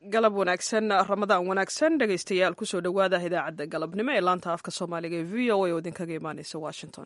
galab wanaagsan ramadaan wanaagsan dhegaystayaal kusoo dhowaada idaacadda galabnimo ee laanta afka soomaaliga ee v o a oo idinkaga imaaneysa washington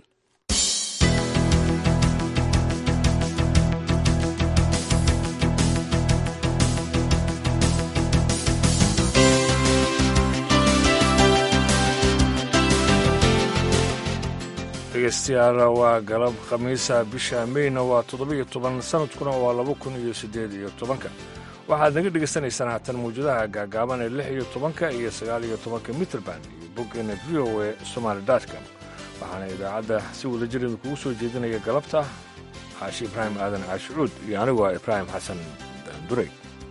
dhegeystayaal waa galab khamiisa bisha meyna waa toddobiyo toban sanadkuna waa laba kun iyo siddeed iyo tobanka waxaad naga dhegaysanaysaan haatan mawjadaha gaagaaban ee lix iyo tobanka iyo sagaal iyo tobanka mitrband iyo boggeena v o e somaali dotcom waxaana idaacadda si wadajir idinkugu soo jeedinaya galabta caashi ibraahim aadan caashicuud iyo anigu waa ibraahim xasan daandurey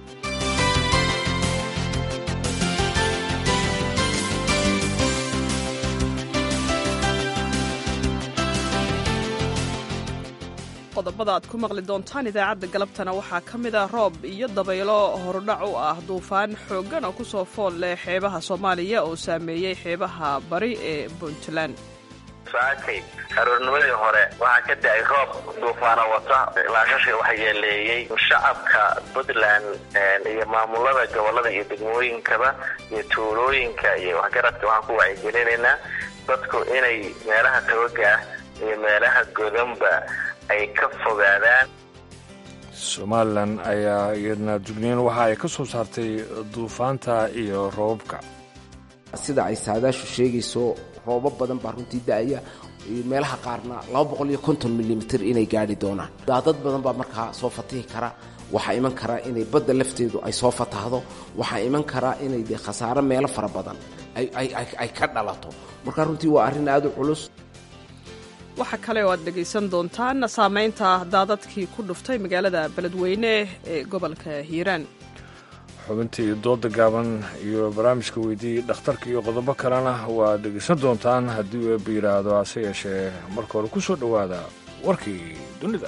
qodobada aad ku maqli doontaan idaacadda galabtana waxaa ka mid ah roob iyo dabaylo horudhac u ah duufaan xooggan oo ku soo fool leh xeebaha soomaaliya oo saameeyey xeebaha bari ee puntland saakay aroornimadii hore waxaa ka da-ay roob duufaana wata laashasha waxa yeeleeyey shacabka puntland iyo maamulada gobolada iyo degmooyinkaba iyo tuulooyinka iyo waxgaradka waxaan ku wacyigelinaynaa dadku inay meelaha tawaga ah iyo meelaha godanba ay ka fogaadaan somalilan ayaa iyadna dugniin waxa ay ka soo saartay duufaanta iyo roobabka sida ay saadaashu sheegayso roobab badan baa runtii da-aya meelaha qaarna laba boqol iyo konton milimitir inay gaadhi doonaan daadad badan baa markaa soo fatihi kara waxaa iman kara inay badda lafteedu ay soo fatahdo waxaa iman kara inay de khasaaro meelo fara badan ay ka dhalato marka runtii waa arrin aada u culus waxaa kale oo aad dhegaysan doontaan saamaynta daadadkii ku dhuftay magaalada beledweyne ee gobolka hiiraan xubintii dooda gaaban iyo barnaamijka weydiiyey dhakhtarka iyo qodobo kalena waad dhegaysan doontaan haddii uu eebba yidhaahdo hase yeeshee marka hore ku soo dhowaada warkii dunida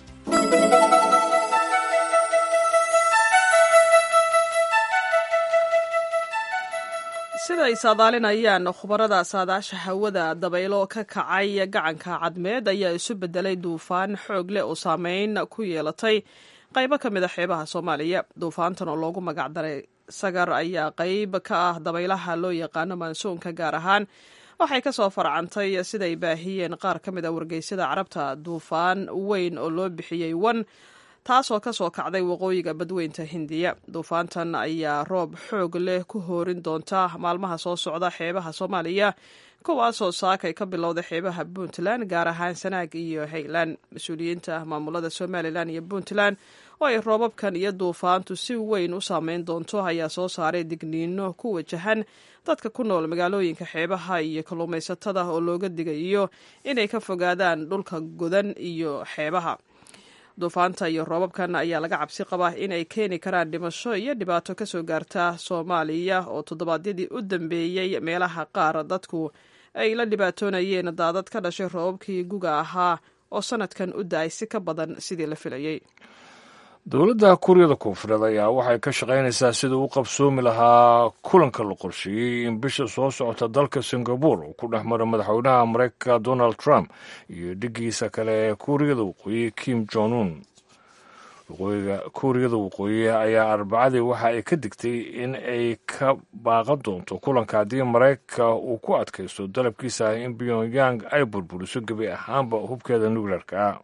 sida ay saadaalinayaan khubarada saadaasha hawada dabaylo ka kacay gacanka cadmeed ayaa isu bedelay duufaan xoog leh oo saameyn ku yeelatay qaybo ka mid a xeebaha soomaaliya duufaantan oo loogu magacdaray sagar ayaa qayb ka ah dabaylaha loo yaqaano mansuunka gaar ahaan waxay ka soo farcantay siday baahiyeen qaar ka mid a wargeysyada carabta duufaan weyn oo loo bixiyey wan taasoo ka soo kacday waqooyiga badweynta hindiya duufaantan ayaa roob xoog leh ku hoorin doonta maalmaha soo socda xeebaha soomaaliya kuwaasoo saakay ka bilowda xeebaha puntland gaar ahaan sanaag iyo haylan mas-uuliyiinta maamulada somalilan iyo puntland oo ay roobabkan iyo duufaantu si weyn u saameyn doonto ayaa soo saaray digniino ku wajahan dadka ku nool magaalooyinka xeebaha iyo kalluumaysatada oo looga digayo inay ka fogaadaan dhulka godan iyo xeebaha duufaanta iyo roobabkan ayaa laga cabsi qabaa inay keeni karaan dhimasho iyo dhibaato kasoo gaarta soomaaliya oo toddobaadyadii u dambeeyey meelaha qaar dadku ay la dhibaatoonayeen daadad ka dhashay roobabkii guga ahaa oo sanadkan u da-ay si ka badan sidii la filayey dowladda kuuriyada koonfureed ayaa waxay ka shaqaynaysaa sidii u qabsoomi lahaa kulanka la qorsheeyey in bisha soo socota dalka singabore uu ku dhex maro madaxweynaha mareykanka donald trump iyo dhigiisa kale ee kuuriyada waqooyi kim jong un waqooyiga kuuriyada waqooyi ayaa arbacadii waxa ay ka digtay in ay ka baaqan doonto kulanka haddii maraykanka uu ku adkaysto dalabkiisa ah in pyongyang ay burburiso gebi ahaanba hubkeeda nuclearka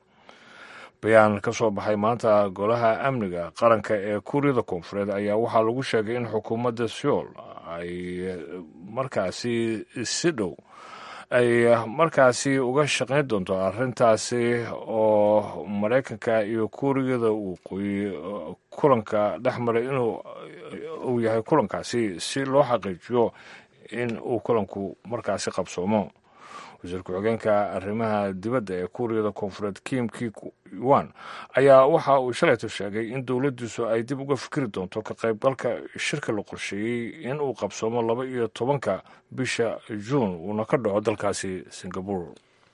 bayaan ka soo baxay maanta golaha amniga qaranka ee kuuriyada koonfureed ayaa waxaa lagu sheegay in xukuumadda seoul ay markaasi si dhow ay markaasi uga shaqayn doonto arrintaasi oo maraykanka iyo kuuriyada waqooyi kulanka dhex maray inuu uu yahay kulankaasi si loo xaqiijiyo in uu kulanku markaasi qabsoomo wasiir ku-xigeenka arrimaha dibadda ee kuuriyada koonfureed kim ki wan ayaa waxa uu shalayto sheegay in dowladdiisu ay dib uga fikri doonto ka qaybgalka shirka la qorsheeyey in uu qabsoomo laba iyo tobanka bisha juun uuna ka dhaco dalkaasi singabore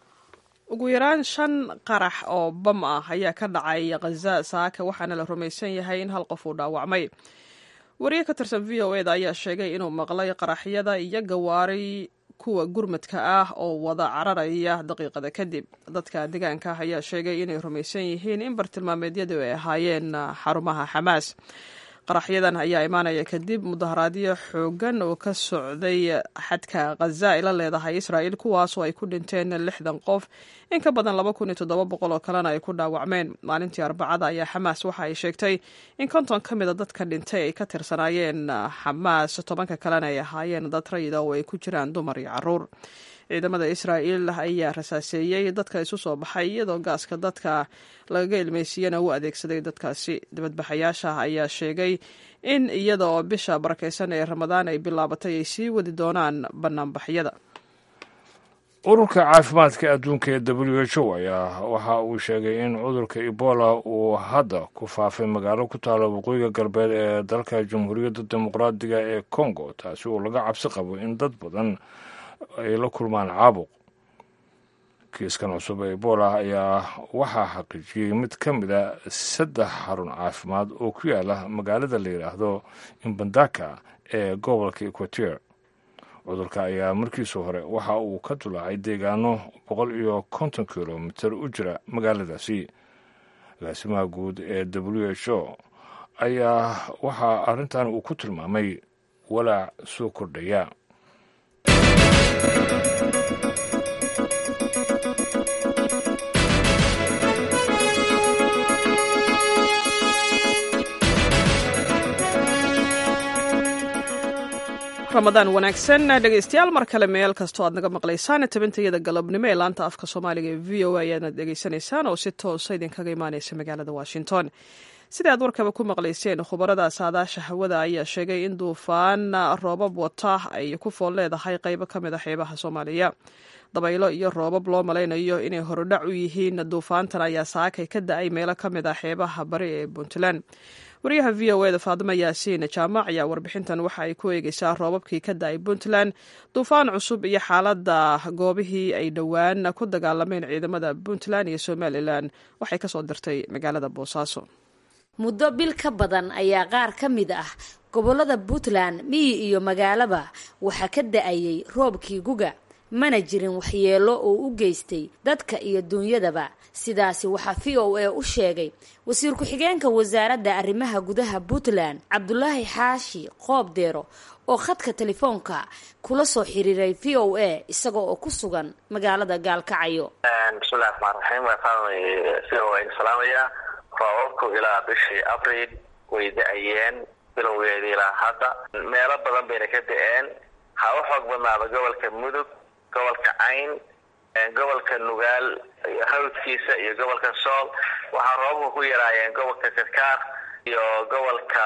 ugu yaraan shan qarax oo bam ah ayaa ka dhacay khaza saaka waxaana la rumaysan yahay in hal qof uu dhaawacmay wariye ka tirsan v o eda ayaa sheegay inuu maqlay qaraxyada iyo gawaari kuwa gurmadka ah oo wada cararaya daqiiqada kadib dadka deegaanka ayaa sheegay inay rumaysan yihiin in bartilmaameedyadu ay ahaayeen xarumaha xamaas qaraxyadan ayaa imaanaya kadib mudaharaadyo xoogan oo ka socday xadka khaza ay la leedahay israa'il kuwaasoo ay ku dhinteen lixdan qof in ka badan laba kun iyo toddoba boqol oo kalena ay ku dhaawacmeen maalintii arbacada ayaa xamaas waxa ay sheegtay in konton ka mida dadka dhintay ay ka tirsanaayeen xamaas tobanka kalena ay ahaayeen dad rayida oo ay ku jiraan dumar iyo caruur ciidamada israa'iil ayaa rasaaseeyey dadka isu soo baxay iyadoo gaaska dadka lagaga ilmeysiiyana u adeegsaday dadkaasi dibadbaxayaasha ayaa sheegay in iyada oo bisha barakeysan ee ramadaan ay bilaabatay ay sii wadi doonaan banaanbaxyada ururka caafimaadka adduunka ee w h o ayaa waxa uu sheegay in cudurka ebola uu hadda ku faafay magaalo ku taala waqooyiga galbeed ee dalka jamhuuriyadda dimuqraadiga ee congo taasi oo laga cabsi qabo in dad badan ay la kulmaan caabuq kiiskan cusub ee ebola ayaa waxaa xaqiijiyey mid ka mid a saddex xarun caafimaad oo ku yaala magaalada la yidhaahdo imbandaka ee gobolka equateur cudurka ayaa markiisa hore waxa uu ka dulaacay deegaano boqol iyo konton kilomitir u jira magaaladaasi agaasimaha guud ee w h o ayaa waxaa arrintan uu ku tilmaamay walaac soo kordhaya ramadaan wanaagsan dhegeystayaal mar kale meel kastoo aad naga maqlaysaan tabintayada galabnimo ee laanta afka soomaaliga ee v o a ayaadna dhegeysanaysaan oo si toosa idinkaga imaaneysa magaalada washington sida aad warkaba ku maqlayseen khubarada saadaasha hawada ayaa sheegay in duufaan roobab wata ay ku fool leedahay qeybo ka mid a xeebaha soomaaliya dabaylo iyo roobab loo malaynayo inay horodhac u yihiin duufaantan ayaa saakay ka da-ay meelo ka mid ah xeebaha bari ee puntland wariyaha v o eda faadimo yaasiin jaamac ayaa warbixintan waxa ay ku eegeysaa roobabkii ka da-ay puntland duufaan cusub iyo xaaladda goobihii ay dhowaan ku dagaalameen ciidamada puntland iyo somalilan waxay kasoo dirtay magaalada boosaaso muddo bil ka badan ayaa qaar ka mid ah gobollada puntland miyi iyo magaalaba waxaa ka da-ayay roobkii guga mana jirin waxyeello oo u geystay dadka iyo duunyadaba sidaasi waxaa v o a u sheegay wasiir ku-xigeenka wasaaradda arrimaha gudaha puntland cabdulaahi xaashi qoob deero oo khadka telefoonka kula soo xiriiray v o a isaga oo ku sugan magaalada gaalkacayo bismillahi raxmaan raxiim v o a salaamaya roobabku ilaa bishii abril way da-ayeen bilowgeedii ilaa hadda meelo badan bayna ka da-een ha u xoog badnaada gobolka mudug gobolka cayn gobolka nugaal hawdkiisa iyo gobolka sool waxaa roobabka ku yaraayeen gobolka karkaar iyo gobolka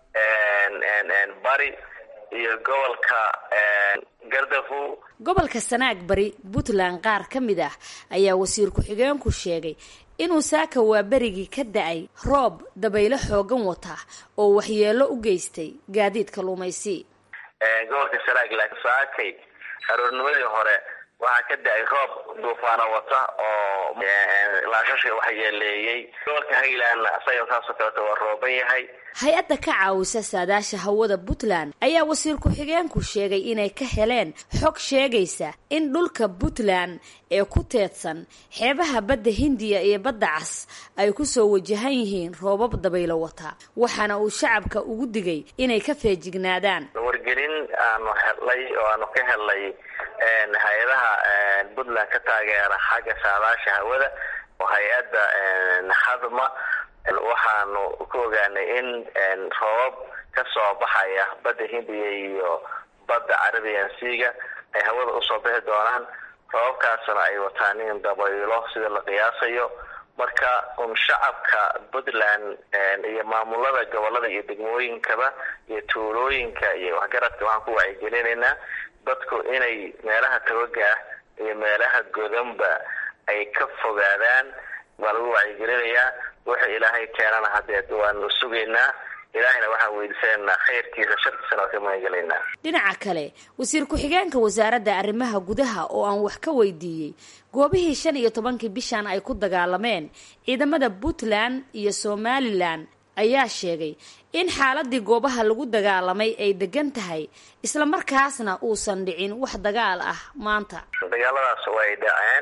bari iyo gobolka gardafu gobolka sanaag bari puntland qaar ka mid ah ayaa wasiir ku-xigeenku sheegay inuu saaka waa berigii ka da-ay roob dabaylo xoogan wata oo waxyeelo u geystay gaadiidka lumaysi gobolka sanaag laakiin saakay aroornimadii hore waxaa ka da-ay roob duufaano wata oo laashashka waxyeeleeyey gobolka highland isaga saasoo kaleeto waa rooban yahay hay-adda ka caawisa saadaasha hawada puntland ayaa wasiir ku-xigeenku sheegay inay ka heleen xog sheegaysa in dhulka puntland ee ku teedsan xeebaha badda hindiya iyo badda cas ay kusoo wajahan yihiin roobab dabaylo wata waxaana uu shacabka ugu digay inay ka feejignaadaan wargelin aanu helnay oo aanu ka helnay hay-adaha puntland ka taageera xagga saadaasha hawada oo hay-adda hadma waxaanu ku ogaanay in roobab ka soo baxaya badda hindiya iyo badda carabian seaga ay hawada usoo bixi doonaan roobabkaasna ay wataan in dabaylo sida la qiyaasayo marka un shacabka puntland iyo maamulada gobolada iyo degmooyinkaba iyo tuulooyinka iyo waxgaradka waxaan ku wacyigelinaynaa dadku inay meelaha tawaga ah iyo meelaha godanba ay ka fogaadaan baa lagu wacyigelinayaa wuxuu ilaahay keenana hadeed waanu sugaynaa ilaahayna waxaan weydiisanaynaa khayrkiisa sharkiisana waa ka magangelaynaa dhinaca kale wasiir ku-xigeenka wasaaradda arrimaha gudaha oo aan wax ka weydiiyey goobihii shan iyo tobankii bishan ay ku dagaalameen ciidamada puntland iyo somalilan ayaa sheegay in xaaladii goobaha lagu dagaalamay ay degan tahay isla markaasna uusan dhicin wax dagaal ah maanta dagaaladaas way dhaceen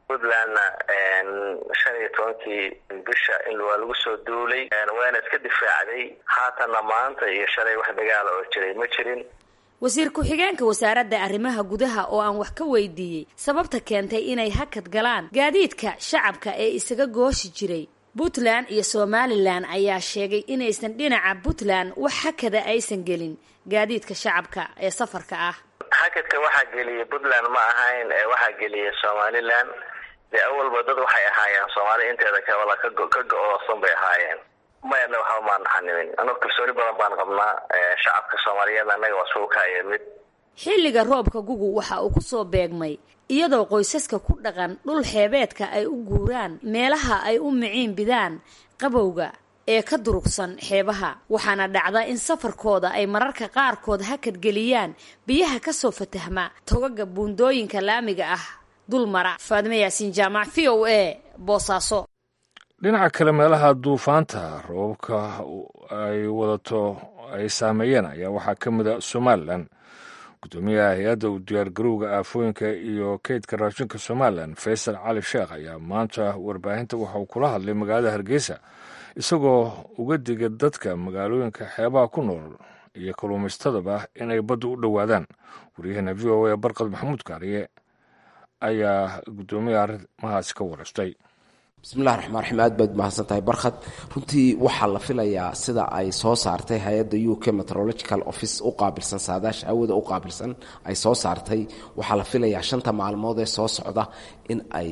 puntlandna shan iyo tobankii bisha in waa lagu soo duulay waana iska difaacday haatanna maanta iyo shalay wax dagaala oo jiray ma jirin wasiir ku-xigeenka wasaaradda arrimaha gudaha oo aan wax ka weydiiyey sababta keentay inay hakad galaan gaadiidka shacabka ee isaga gooshi jiray puntland iyo somalilan ayaa sheegay inaysan dhinaca puntland wax hakada aysan gelin gaadiidka shacabka ee safarka ah hakadka waxaa geliyay puntland ma ahayn waxaa geliyay somalilan dee awalba dad waxay ahaayeen soomaaliya inteeda kabala ka go-oosan bay ahaayeen mayana waxba maan naxanimin anoo kalsooni badan baan qabnaa shacabka soomaaliyeed annaga waa sugu kaaya mid xilliga roobka gugu waxa uu kusoo beegmay iyadoo qoysaska ku dhaqan dhul xeebeedka ay u guuraan meelaha ay u miciin bidaan qabowga ee ka durugsan xeebaha waxaana dhacda in safarkooda ay mararka qaarkood hakad geliyaan biyaha kasoo fatahma togaga buundooyinka laamiga ah dul mara faadime yaasiin jaamac v o a boosaaso dhinaca kale meelaha duufaanta roobabka ay wadato ay saameeyeen ayaa waxaa ka mid a somalilan gudoomiyaha hay-adda u diyaargarowga aafooyinka iyo keydka raashinka somalilan faysal cali sheekh ayaa maanta warbaahinta waxa uu kula hadlay magaalada hargeysa isagoo uga diga dadka magaalooyinka xeebaha ku nool iyo kalluumaystadaba inay badda u dhowaadaan waryaheena v o a barqad maxamuud kaariye ayaa guddoomiyaha arrimahaasi ka wareystay bismillahi raxmaan raxiim aad baad mahadsan tahay barkhad runtii waxaa la filayaa sida ay soo saartay hay-adda u k meteorological office u qaabilsan saadaasha hawada u qaabilsan ay soo saartay waxaa la filayaa shanta maalmood ee soo socda in ay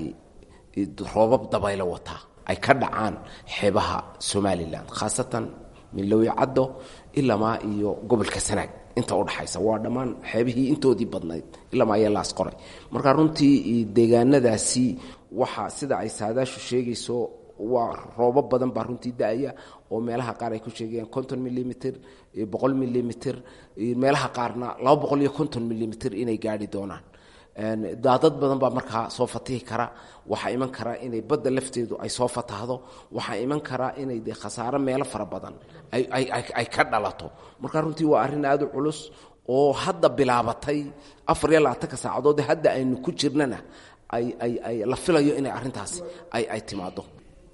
roobab dabaylo wataa ay ka dhacaan xeebaha somalilan khaasatan milowi caddo ilamaa iyo gobolka sanaag inta udhaxaysa waa dhammaan xeebihii intoodii badnayd ilamaa ayaa laas qoray marka runtii deegaanadaasi waxaa sida ay saadaashu sheegayso waa roobo badan baa runtii da-aya oo meelaha qaar ay ku sheegayaan konton milimitr boqol milimitr meelaha qaarna laba boqol iyo konton milimitr inay gaari doonaan daadad badan baa markaa soo fatihi kara waxaa iman kara inay badda lafteedu ay soo fatahdo waxaa iman kara inay de khasaaro meelo fara badan ay ka dhalato marka runtii waa arrin aada u culus oo hadda bilaabatay afar iyo labaatanka saacadood hadda aynu ku jirnana ay la filayo inay arrintaasi ay timaado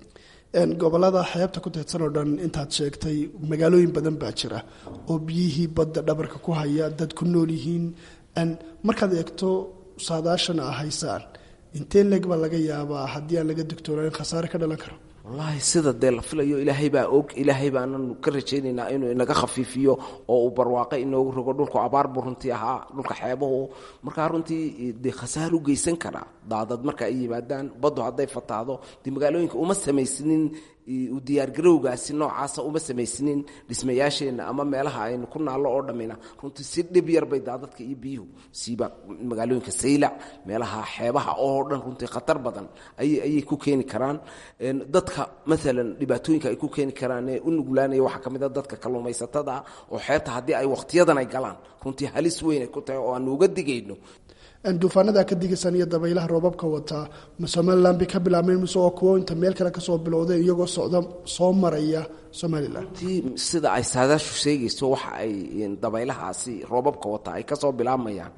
gobolada xeebta ku teedsan oo dhan intaad sheegtay magaalooyin badan baa jira oo biyihii badda dhabarka ku haya dad ku nool yihiin markaad eegto saadaashana a haysaan intee leeg baa laga yaabaa haddii aan laga digtoonayn khasaare ka dhalan karo wallaahi sida dee la filayo ilaahay baa og ilaahay baananu ka rajaynaynaa inuu inaga khafiifiyo oo uu barwaaqo inoogu rogo dhulku abaar buu runtii ahaa dhulka xeebahu markaa runtii dee khasaar u geysan karaa daadad marka ay yimaadaan baddu hadday fataahdo dee magaalooyinka uma samaysnin u diyaargarowgaasi noocaasa uma samaysnin dhismayaasheenna ama meelaha aynu ku naallo oo dhammina runtii si dhib yar bay daadadka iyo biyuhu siiba magaalooyinka saylac meelaha xeebaha oo dhan runtii khatar badan ayay ku keeni karaan dadka maalan dhibaatooyinka ay ku keeni karaan ee u nuglaanaya waxaa ka mid a dadka kalluumaysatada ah oo xeebta haddii ay wakhtiyadan ay galaan runtii halis weyn ay ku tahay oo aanu uga digayno duufaanada ka digasan iyo dabaylaha roobabka wataa ma somalilan bay ka bilaabmeen mise oo kuwo inta meel kale kasoo bilowday iyagoo socda soo maraya somalilan runtii sida ay saadaashu sheegayso waxa ay dabaylahaasi roobabka wataa ay kasoo bilaabmayaan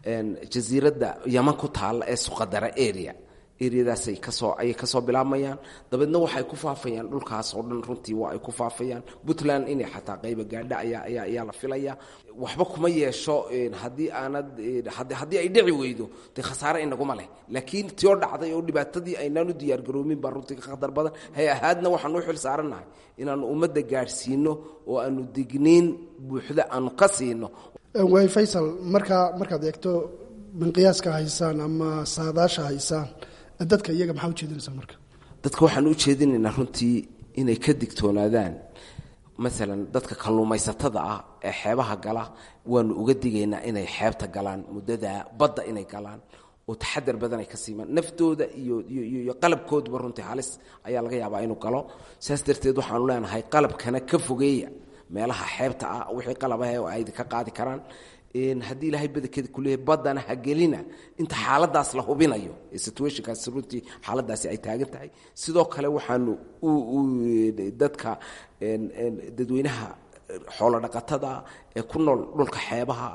jasiiradda yaman ku taalla ee suqadara area eryadaasay kasoo ayay kasoo bilaabmayaan dabeedna waxay ku faafayaan dhulkaas oo dhan runtii waa ay ku faafayaan puntland inay xataa qayba gaadha ayaa ayaa ayaa la filaya waxba kuma yeesho haddii aanad haddii ay dhici weydo dee khasaare inaguma leh laakiin tio dhacday oo dhibaatadii aynaan u diyaargaroomin baa runtii ka khatar badan hay ahaadna waxaan u xil saarannahay inaanu ummadda gaadhsiino oo aanu digniin buuxda aanu ka siino way faysal markaa markaad eegto minqiyaaska haysaan ama saadaasha haysaan dadka iyaga maxaa ujeedinaysaa marka dadka waxaan u jeedinaynaa runtii inay ka digtoonaadaan maalan dadka kalluumaysatada ah ee xeebaha gala waanu uga digaynaa inay xeebta galaan muddada badda inay galaan oo taxadar badan ay ka siimaan naftooda iyo iyo qalabkooduba runtii halis ayaa laga yaabaa inuu galo saas darteed waxaanu leenahay qalabkana ka fogeeya meelaha xeebta ah wixii qalabah oo ay ka qaadi karaan haddii ilaahay badankeeda kuleeyahay baddana ha gelina inta xaaladaas la hubinayo situationkaas runtii xaaladaasi ay taagan tahay sidoo kale waxaanu dadka dadweynaha xoolo dhaqatada ee ku nool dhulka xeebaha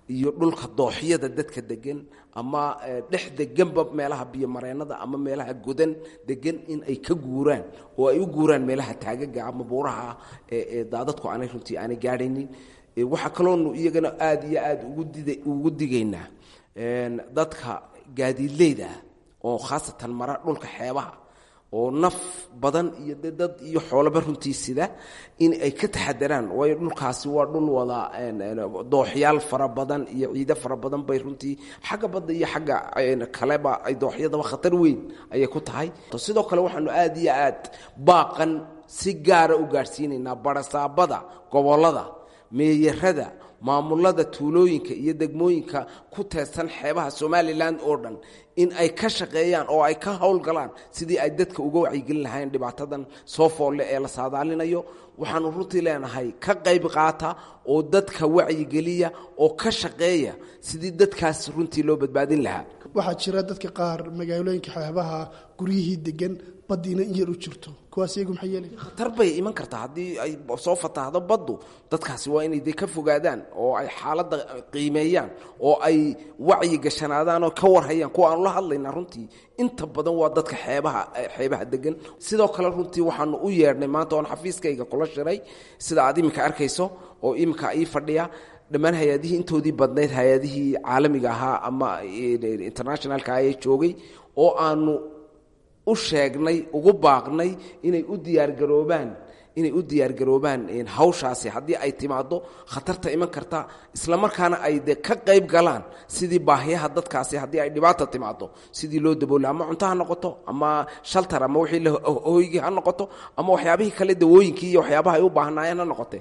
iyo dhulka dooxyada dadka degan ama dhex deganba meelaha biyomareennada ama meelaha godan degan in ay ka guuraan oo ay u guuraan meelaha taagaga ama buuraha ee daadadku aanay runtii aanay gaadhaynin waxaa kaloonu iyagana aada iyo aada ugu digaynaa dadka gaadiidleyda oo khaasatan mara dhulka xeebaha oo naf badan iyo dad iyo xoolaba runtii sida in ay ka taxadaraan waayo dhulkaasi waa dhul wada dooxyaal fara badan iyo ciido fara badan bay runtii xagga badda iyo xagga kaleba ay dooxyadaba khatar weyn ayay ku tahay sidoo kale waxaanu aada iyo aad baaqan si gaara u gaadhsiinaynaa barasaabada gobollada meeyarada maamulada tuulooyinka iyo degmooyinka ku teedsan xeebaha somalilan oo dhan in ay ka shaqeeyaan oo ay ka howlgalaan sidii ay dadka uga wacyigelin lahayn dhibaatadan soo foolle ee la saadaalinayo waxaanu runtii leenahay ka qayb qaata oo dadka wacyigeliya oo ka shaqeeya sidii dadkaas runtii loo badbaadin lahaa waxaa jira dadka qaar magaalooyinka xeebaha guryihii degan baddiina in yar u jirto kuwaas iyagu maxay yeelaya khatar bay iman kartaa haddii ay soo fatahdo baddu dadkaasi waa inay de ka fogaadaan oo ay xaaladda qiimeeyaan oo ay wacyi gashanaadaan oo ka warhayaan kuwa aanu la hadlaynaa runtii inta badan waa dadka xeebaha xeebaha degan sidoo kale runtii waxaanu u yeedhnay maanta oon xafiiskayga kula shiray sida aad iminka arkayso oo iminka ii fadhiya dhammaan hay-adihii intoodii badnayd hay-adihii caalamiga ahaa ama internationalka ayay joogay oo aanu u sheegnay ugu baaqnay inay u diyaargaroobaan inay u diyaargaroobaan hawshaasi haddii ay timaado khatarta iman karta isla markaana ay de ka qayb galaan sidii baahiyaha dadkaasi haddii ay dhibaata timaado sidii loo dabooli ama cunto ha noqoto ama shaltar ama wixii hoygii ha noqoto ama waxyaabihii kale dawooyinkii iyo waxyaabaha ay u baahnaayeen ha noqote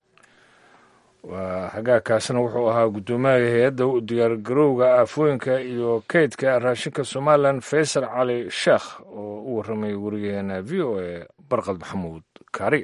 waa hagaagkaasna wuxuu ahaa guddoomiyaha hay-adda diyaargarowga aafooyinka iyo kaydka raashinka somalilan faysal cali sheekh oo u warramay wariyaheena v o a barqad maxamuud kaariga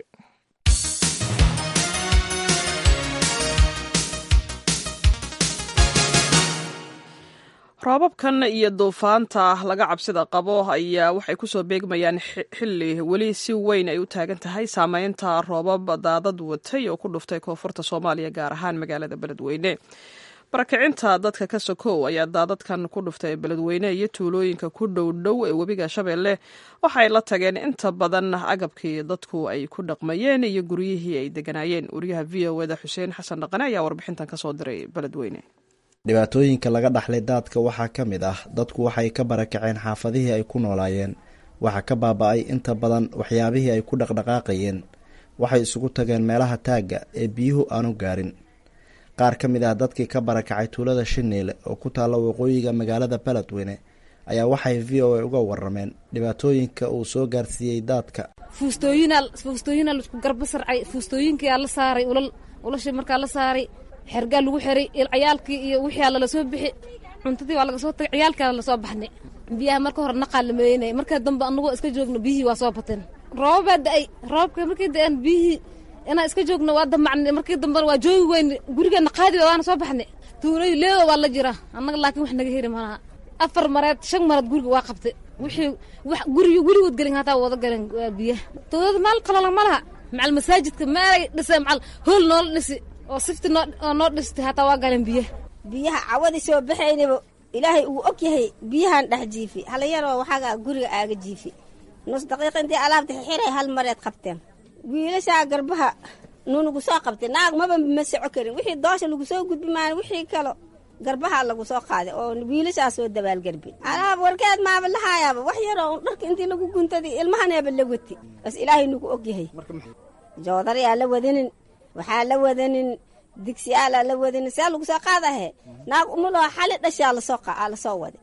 roobabkan iyo duufaanta laga cabsida qabo ayaa waxay kusoo beegmayaan xili weli si weyn ay u taagan tahay saameynta roobab daadad watay oo ku dhuftay koonfurta soomaaliya gaar ahaan magaalada beledweyne barakicinta dadka ka sokow ayaa daadadkan ku dhuftay beledweyne iyo tuulooyinka ku dhow dhow ee webiga shabeelle waxay la tageen inta badan agabkii dadku ay ku dhaqmayeen iyo guryihii ay deganaayeen wariyaha v o eda xuseen xasan dhaqane ayaa warbixintan kasoo diray beledweyne dhibaatooyinka laga dhaxlay daadka waxaa ka mid ah dadku waxay ka barakaceen xaafadihii ay ku noolaayeen waxaa ka baaba-ay inta badan waxyaabihii ay ku dhaqdhaqaaqayeen waxay isugu tageen meelaha taagga ee biyuhu aanu gaarin qaar ka mid ah dadkii ka barakacay tuulada shiniile oo ku taalla waqooyiga magaalada beledweyne ayaa waxay v o a uga warameen dhibaatooyinka uu soo gaarsiiyey daadka fuustooyinaa laisku garba sarcay fuustooyinkaa la saaray ulal ulashii markaa la saaray xergaa lagu xiray ciyaalkii iyo wixii alla lasoo bixi cuntadii waa laga soo tagay ciyaalkaa lasoo baxnay biyaha marka hore naqaa la meeynay markaa dambe anagoo iska joogno biyihii waa soo bateen roobabaa da-ay roobka markii da-aan biyihii inaan iska joogno waa damacnay markii dambena waa joogi weyne gurigeena qaadi waana soo baxnay tuulay leedo waa la jira annaga laakiin wax naga heri malaha afar mareed shan mareed guriga waa qabtay wixii wax gurigi gurigood gelin hataa wada galeen biyaha dowlada maal qalala ma laha macal masaajidka meelay dhisay macal hool noola dhisi oo sifti noo noo dhistay hataa waa galeen biyaha biyaha cawadi soo baxaynaba ilaahay uu og yahay biyahan dhex jiifi halayaroo waxaaga guriga aaga jiifi nus daqiiq intii alaabta xiray hal mareed qabteen wiilashaa garbaha nuunagu soo qabtay naag maba ma soco karin wixii doosha lagu soo gudbi maan wixii kalo garbaha lagu soo qaaday oo wiilashaa soo dabaalgarbi alaab warkeed maaba lahaayaaba wax yaroo un dharka intii lagu guntadi ilmahaneeba la wati bas ilaahay nagu og yahay joodarayaa la wadinin waxaa la wadanin digsiyaala la wadanin see lagu soo qaadahe naag umuloo xali dhashaa lasoo lasoo wada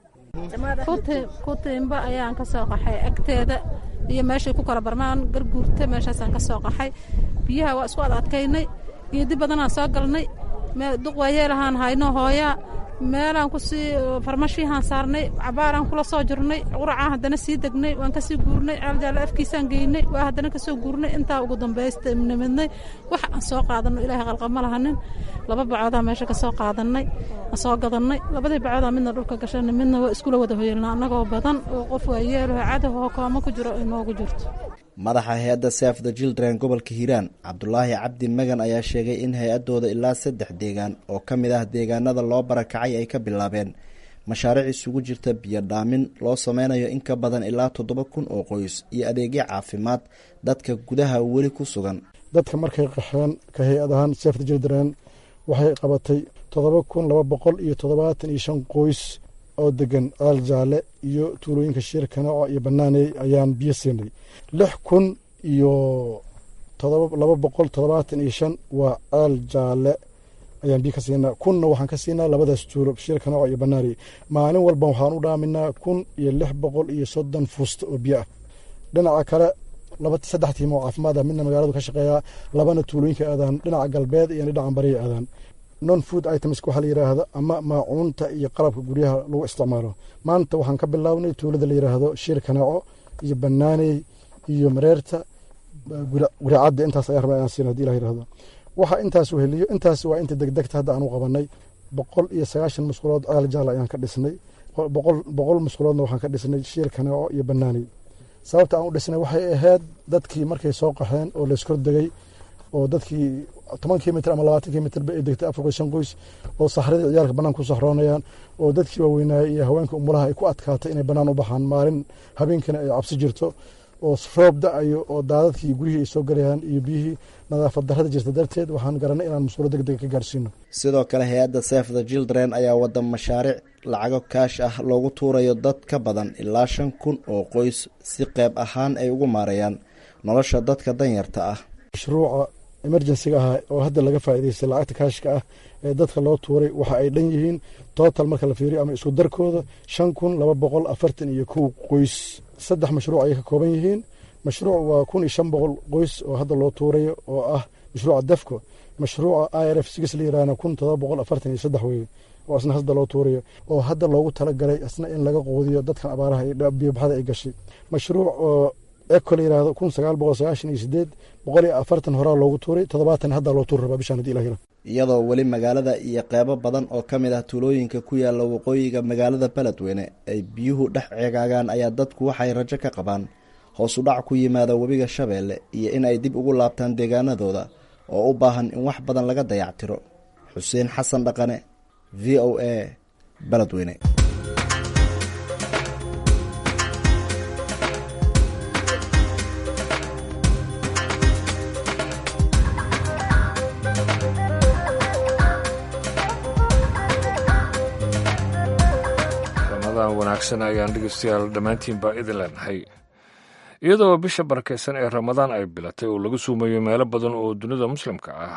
kutiimba ayaan ka soo qaxay agteeda iyo meeshay ku kala barmaan garguurta meeshaasaan ka soo qaxay biyaha waa isku ad adkaynay geedi badanaan soo galnay duq waayeelahaan hayno hooyaa meelaan kusii farmashiihaan saarnay cabaaraan kula soo jirnay quracaan haddana sii degnay waan kasii guurnay ceeljaale afkiisaan geynay waa haddana kasoo guurnay intaa ugu dambaysta nimidnay wax aan soo qaadano ilaahay qalqama lahanin laba bacoodaa meesha ka soo qaadanay aan soo gadannay labadii bacoodaa midna dhulka gashanay midna waa iskula wada hoyelna annagoo badan oo qof waayeelaho cadahoo kooma ku jiro inoogu jirto madaxa hay-adda saf the children gobolka hiiraan cabdulaahi cabdi magan ayaa sheegay in hay-adooda ilaa saddex deegaan oo ka mid ah deegaanada loo barakacay ay ka bilaabeen mashaariic isugu jirta biyo dhaamin loo sameynayo in ka badan ilaa toddoba kun oo qoys iyo adeegyo caafimaad dadka gudaha weli ku sugan dadka markay qaxeen ka hay-ad ahaan saf the children waxay qabatay toddoba kun laba boqol iyo toddobaatan iyo shan qoys oo degan aal jaale iyo tuulooyinka shiir kanaaco iyo banaaney ayaan biyo siinay lix kun iyo laba boqol toddobaatan iyo shan waa aal jaale ayaan biyo ka siinaa kunna waxaan ka siinaa labadaas tuulo shiir kanaaco iyo banaaney maalin walba waxaan u dhaaminaa kun iyo lix boqol iyo soddon fuusta oo biyo ah dhinaca kale laba saddex tiim oo caafimaad ah midna magaaladu ka shaqeeyaa labana tuulooyinka aadaan dhinaca galbeed iyo dhinaca bariya aadaan non food items waxaa la yidhaahdo ama maacuunta iyo qalabka guryaha lagu isticmaalo maanta waxaan ka bilownay tuulada la yidhaahdo shiir kanaaco iyo banaaney iyo mareerta guricadda intaas ayaa rabaa inaan siin hadii ilah yidhahdo waxa intaas weheliyo intaas waa inta degdegta hadda aanu qabanay boqol iyo sagaashan musqulood aal jaal ayaan ka dhisnay boqol musquloodna waxaan ka dhisnay shiir kanaaco iyo banaaney sababta aan u dhisnay waxay ahayd dadkii markay soo qaxeen oo layskordegay oo dadkii toban kilomitr ama labaatan kilomitr ba ay degtay afar qoys shan qoys oo saxradii ciyaalka bannaan ku saxroonayaan oo dadkii waaweynaaye iyo haweenka umulaha ay ku adkaatay inay bannaan u baxaan maalin habeenkana ay cabsi jirto oo roob da-ayo oo daadadkii guryihii ay soo galayaan iyo biyihii nadaafad darrada jirta darteed waxaan garanay inaan musqulo deg dega ka gaarsiino sidoo kale hay-adda saf the children ayaa wada mashaariic lacago kaash ah loogu tuurayo dad ka badan ilaa shan kun oo qoys si qeyb ahaan ay ugu maareeyaan nolosha dadka danyarta ah mashruuca emergensiga ah oo hadda laga faa'idaystay lacagta kaashka ah ee dadka loo tuuray waxa ay dhan yihiin total marka la fiiriyo ama isku darkooda shan kun laba boqol afartan iyo kow qoys saddex mashruuc ayay ka kooban yihiin mashruuc waa kun iyo shan boqol qoys oo hadda loo tuurayo oo ah mashruuca defco mashruuca i r f six la yirahna kun todoba boqol afartan iyo saddex weye oo isna hadda loo tuurayo oo hadda loogu talagalay isna in laga quudiyo dadkan abaaraha iyo biyobaxda ay gashay mashruuc oo eco la yirahdo kun sagaal boqol sagaashan iyo sideed boqol iyo afartan horaa loogu tuuray toddobaatan haddaa loo tuuri rabaa bishaan hadii ilah yira iyadoo weli magaalada iyo qeybo badan oo ka mid ah tuulooyinka ku yaala waqooyiga magaalada beledweyne ay biyuhu dhex ceegaagaan ayaa dadku waxay rajo ka qabaan hoos u dhac ku yimaada webiga shabeelle iyo in ay dib ugu laabtaan deegaanadooda oo u baahan in wax badan laga dayactiro xuseen xasan dhaqane v o a beledweyne wanaagsan ayaan dhegeystayaal dhammaantiinbaa idin leenahay iyadoo bisha barakeysan ee ramadaan ay bilatay oo laga suumayo meelo badan oo dunida muslimka ah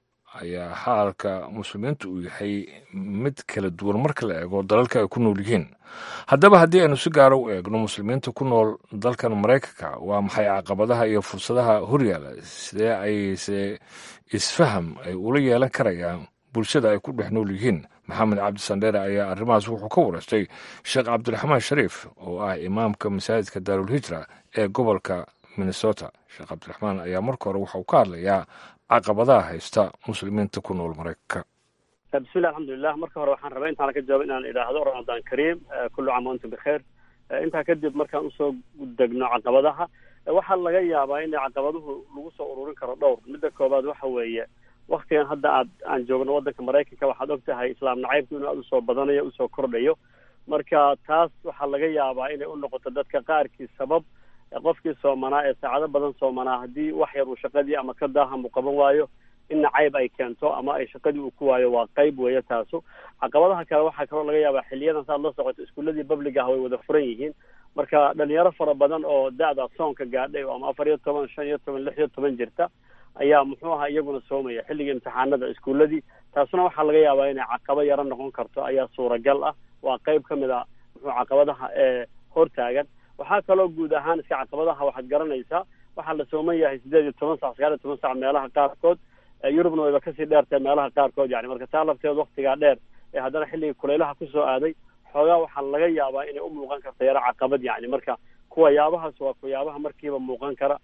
ayaa xaalka muslimiinta uu yahay mid kala duwan marka la eego dalalka ay ku nool yihiin haddaba haddii aynu si gaara u eegno muslimiinta ku nool dalkan maraykanka waa maxay caqabadaha iyo fursadaha horyaala sidee ayse isfaham ay ula yeelan karayaan bulshada ay ku dhex nool yihiin maxamed cabdi sandheere ayaa arrimahaas wuxuu ka wareystay sheekh cabdiraxmaan shariif oo ah imaamka masaajidka daarulhijra ee gobolka minnesota sheekh cabdiraxmaan ayaa marka hore waxauu ka hadlayaa caqabadaha haysta muslimiinta ku nool maraykanka bismillah alxamdulilah marka hore waxaan rabaa intaan ka jawaabo inaan idhaahdo ramadaan kariim kullu caam wa antum bikheir intaa kadib markaan usoo degno caqabadaha waxaa laga yaabaa in caqabaduhu lagu soo ururin karo dhowr midda koobaad waxa weeye waktigan hadda aad aan joogno waddanka maraykanka waxaad og tahay islaam nacaybku inuu aada usoo badanayo usoo kordhayo marka taas waxaa laga yaabaa inay u noqoto dadka qaarkii sabab qofkii soomanaa ee saacado badan soomanaa haddii wax yar uu shaqadii ama ka daaham uu qaban waayo in nacayb ay keento ama ay shaqadii uu ku waayo waa qayb weeye taasu caqabadaha kale waxaa kaloo laga yaabaa xiliyadan saad la socoto iskuuladii public ah way wada furan yihiin marka dhalinyaro fara badan oo da-da soonka gaadhay oo ama afar iyo toban shan iyo toban lix iyo toban jirta ayaa muxuu ahaa iyaguna soomaya xilligii imtixaanada iskuuladii taasuna waxaa laga yaabaa inay caqabo yaro noqon karto ayaa suuragal ah waa qayb ka mid a muxuu caqabadaha ee hortaagan waxaa kaloo guud ahaan iska caqabadaha waxaad garanaysaa waxaa la sooman yahay sideed iyo toban sac sagaal iyo toban sac meelaha qaarkood yurubna wayba kasii dheertahay meelaha qaarkood yani marka taa lafteed waktigaa dheer ee haddana xilligii kulaylaha kusoo aaday xoogaa waxaa laga yaabaa inay u muuqan karto yaro caqabad yani marka kuwa yaabahaas waa kuyaabaha markiiba muuqan kara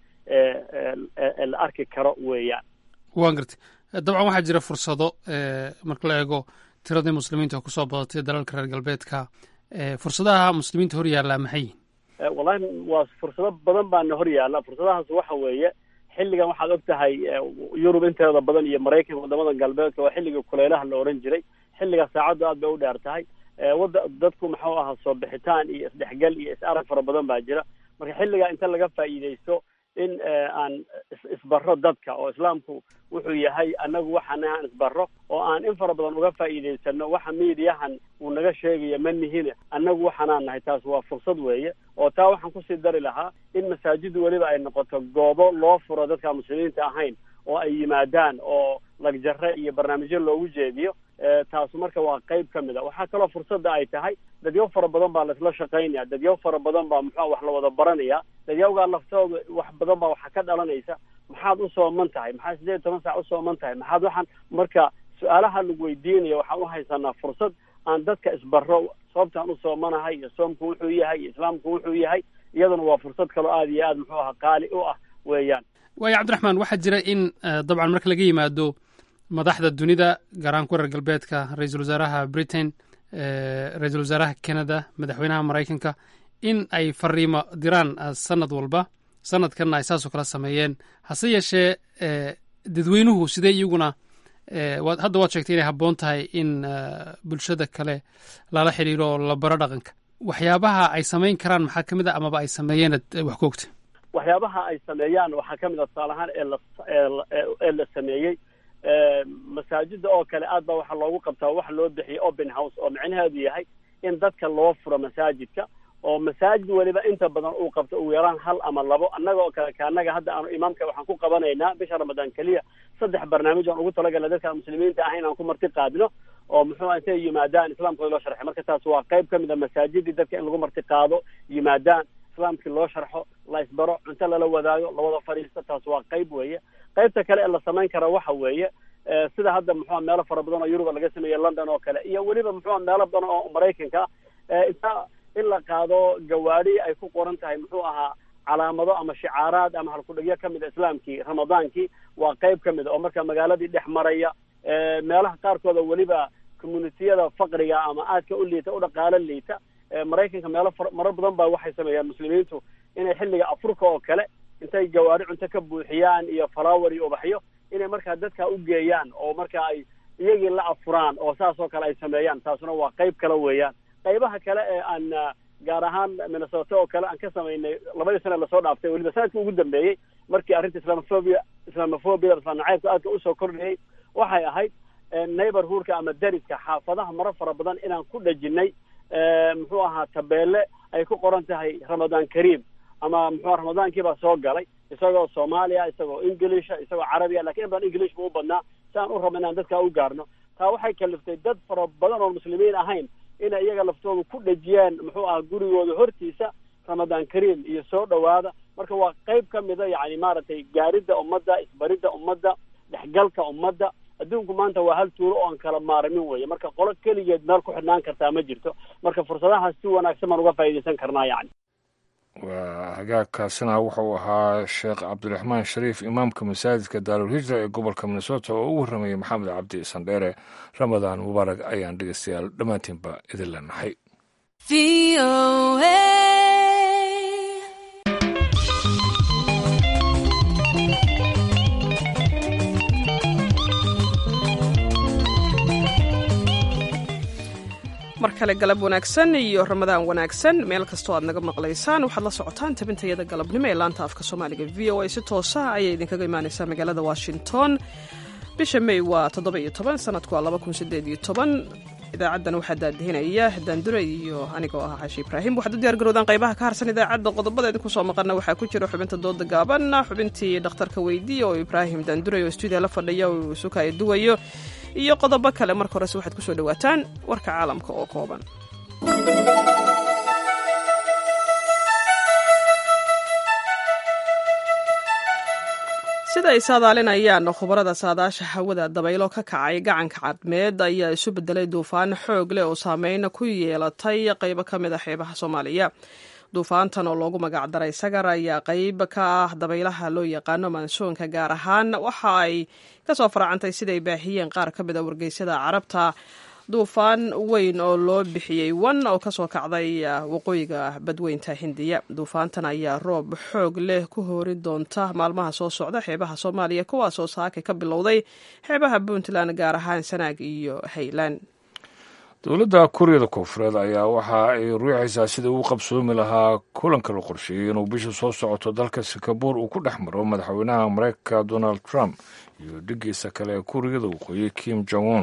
ee la arki karo weeyaan waan gartay dabcan waxaa jira fursado marka la eego tiradii muslimiinta oo kusoo badatay dalalka reer galbeedka fursadaha muslimiinta hor yaallaa maxay yihin wallahi waa fursado badan baana hor yaalla fursadahaas waxa weeye xilligan waxaad og tahay yurub inteeda badan iyo maraykanka wadamada galbeedka waa xilliga kuleylaha la ohan jiray xilliga saacaddu aad bay u dheer tahay wada dadku muxuu ahaa soo bixitaan iyo isdhexgal iyo is-arag fara badan baa jira marka xilligaa inta laga faa'iidaysto in aan isbaro dadka oo islaamku wuxuu yahay anagu waxaan aan isbaro oo aan in fara badan uga faa'iidaysano waxa miidiyahan uu naga sheegayo ma nihine annagu waxaanaan nahay taas waa fursad weeye oo taa waxaan kusii dari lahaa in masaajidu weliba ay noqoto goobo loo furo dadka muslimiinta ahayn oo ay yimaadaan oo lagjare iyo barnaamijyo loogu jeediyo taasu marka waa qayb ka mid a waxaa kaloo fursadda ay tahay dadyaw fara badan baa laisla shaqaynaya dadyaw fara badan baa muxua wax la wada baranaya dadyawgaa laftooda wax badan baa waxa ka dhalanaysa maxaad u sooman tahay maxaad sideed iyo toban saac u sooman tahay maxaad waxaan marka su-aalaha lagu weydiinaya waxaan u haysanaa fursad aan dadka isbaro sababtaan u soomanahay iyo soomku wuxuu yahay iyo islaamku wuxuu yahay iyaduna waa fursad kaloo aada iyo aad muxuu aha qaali u ah weeyaan waayo cabdiraxmaan waxaa jira in dabcan marka laga yimaado madaxda dunida gaar ahaan ku reer galbeedka ra-iisul wasaaraha britain ra-iisul wasaaraha canada madaxweynaha maraykanka in ay fariimo diraan sanad walba sanadkanna ay saasoo kala sameeyeen hase yeeshee dadweynuhu sidee iyaguna hadda waad sheegtay inay habboon tahay in bulshada kale lala xidhiiro oo la baro dhaqanka waxyaabaha ay samayn karaan maxaa ka mid a amaba ay sameeyeen wax ku ogta waxyaabaha ay sameeyaan waxaa ka mid a tusaale ahaan ee la ee la sameeyey masaajida oo kale aad baa waxaa loogu qabtaa waxa loo bixiyay open house oo micnaheedu yahay in dadka loo furo masaajidka oo masaajid weliba inta badan uu qabto ugu yaraan hal ama labo annaga oo kale kaanaga hadda aanu imaamka waxaan ku qabanaynaa bisha ramadaan keliya saddex barnaamij aan ugu talagalna dadka muslimiinta ahayn aan ku marti qaadino oo muxuu intay yimaadaan islaamkooda loo sharxay marka taas waa qayb ka mid a masaajidii dadka in lagu marti qaado yimaadaan islaamkii loo sharxo la isbaro cunto lala wadaago lawada fadhiisto taas waa qayb weeye qaybta kale ee la samayn kara waxa weeye sida hadda muxua meelo fara badan oo yuruba laga sameeyey london oo kale iyo weliba muxua meelo badan oo maraykanka inta in la qaado gawaadi ay ku qoran tahay muxuu ahaa calaamado ama shicaaraad ama halkudhegyo ka mid a islaamkii ramadaankii waa qayb ka mid a oo marka magaaladii dhex maraya meelaha qaarkooda weliba communitiyada faqriga ama aadka u liita u dhaqaalo liita maraykanka meelo marar badan baa waxay sameeyaan muslimiintu inay xilliga afurka oo kale intay gawaari cunto ka buuxiyaan iyo falawar iyo ubaxyo inay markaa dadka u geeyaan oo marka ay iyagii la afuraan oo saas oo kale ay sameeyaan taasuna waa qayb kale weeyaan qaybaha kale ee aan gaar ahaan minnesota oo kale aan ka samaynay labadii sana lasoo dhaaftay weliba sanadkii ugu dambeeyey markii arrinta islamophobia islamophobia islaan nacaybka aadka usoo kordhayay waxay ahayd neighborhoodka ama dariska xaafadaha maro fara badan inaan ku dhejinay muxuu ahaa tabeelle ay ku qoran tahay ramadaan kariim ama muxua ramadaankii baa soo galay isagoo soomaaliya isagoo inglisha isagoo carabiya lakin in badan english bu u badnaa si aan u raba inaan dadka u gaarno taa waxay kaliftay dad fara badan oo muslimiin ahayn inay iyaga laftooda ku dhejiyaan muxuu ahaa gurigooda hortiisa ramadaan kariim iyo soo dhowaada marka waa qayb ka mida yani maaragtay gaaridda ummadda isbaridda ummadda dhexgalka ummadda adduunku maanta waa hal tuulo oo aan kala maarmin weye marka qolo keligeed meel ku xidhnaan kartaa ma jirto marka fursadahaas si wanaagsan baan uga faa'iidaysan karnaa yani waa hagaagkaasina wuxuu ahaa sheekh cabdiraxmaan shariif imaamka masaajidka daarulhijra ee gobolka minnesota oo u warramayay maxamed cabdi sandheere ramadaan mubaarag ayaan dhegeystayaal dhammaantiinba idin leenahay mar kale galab wanaagsan iyo ramadaan wanaagsan meel kastoo aad naga maqlaysaan waxaad la socotaan tabintayada galabnimo ee laanta afka soomaaliga v o a si toosa ayay idinkaga imaaneysaa magaalada washington bisha may waa toddoba iyo toban sanadku waa laba kun sideed iyo toban idaacaddan waxaa daadihinaya daandure iyo anigoo ah xashi ibraahim waxaad u diyaar garowdaan qaybaha ka harsan idaacadda qodobada idinku soo maqana waxaa ku jira xubinta dooda gaaban xubintii dhakhtarka weydiiya oo ibraahim daandure oo stuudiya la fadhiya uu sukaya duwayo iyo qodobo kale marka horese waxaad ku soo dhowaataan warka caalamka oo kooban sida ay saadaalinayaan khubarada saadaasha hawada dabaylo ka kacay gacanka cadmeed ayaa isu bedelay duufaan xoog leh oo saameyn ku yeelatay qaybo ka mid a xeebaha soomaaliya duufaantan oo loogu magacdaray sagar ayaa qayb ka ah dabaylaha loo yaqaano mansoonka gaar ahaan waxa ay kasoo faracantay siday baahiyeen qaar ka mid a wargeysyada carabta duufaan weyn oo loo bixiyey wan oo kasoo kacday waqooyiga badweynta hindiya duufaantan ayaa roob xoog leh ku hoori doonta maalmaha soo socda xeebaha soomaaliya kuwaasoo saaka ka bilowday xeebaha puntland gaar ahaan sanaag iyo haylan dowladda kuuriyada koonfureed ayaa waxa ay ruuxaysaa sidai uu qabsoomi lahaa kulanka la qorsheeyey inuu bisha soo socoto dalka singabuur uu ku dhex maro madaxweynaha mareykanka donald trump iyo dhigiisa kale ee kuuriyada waqooyi kim jong un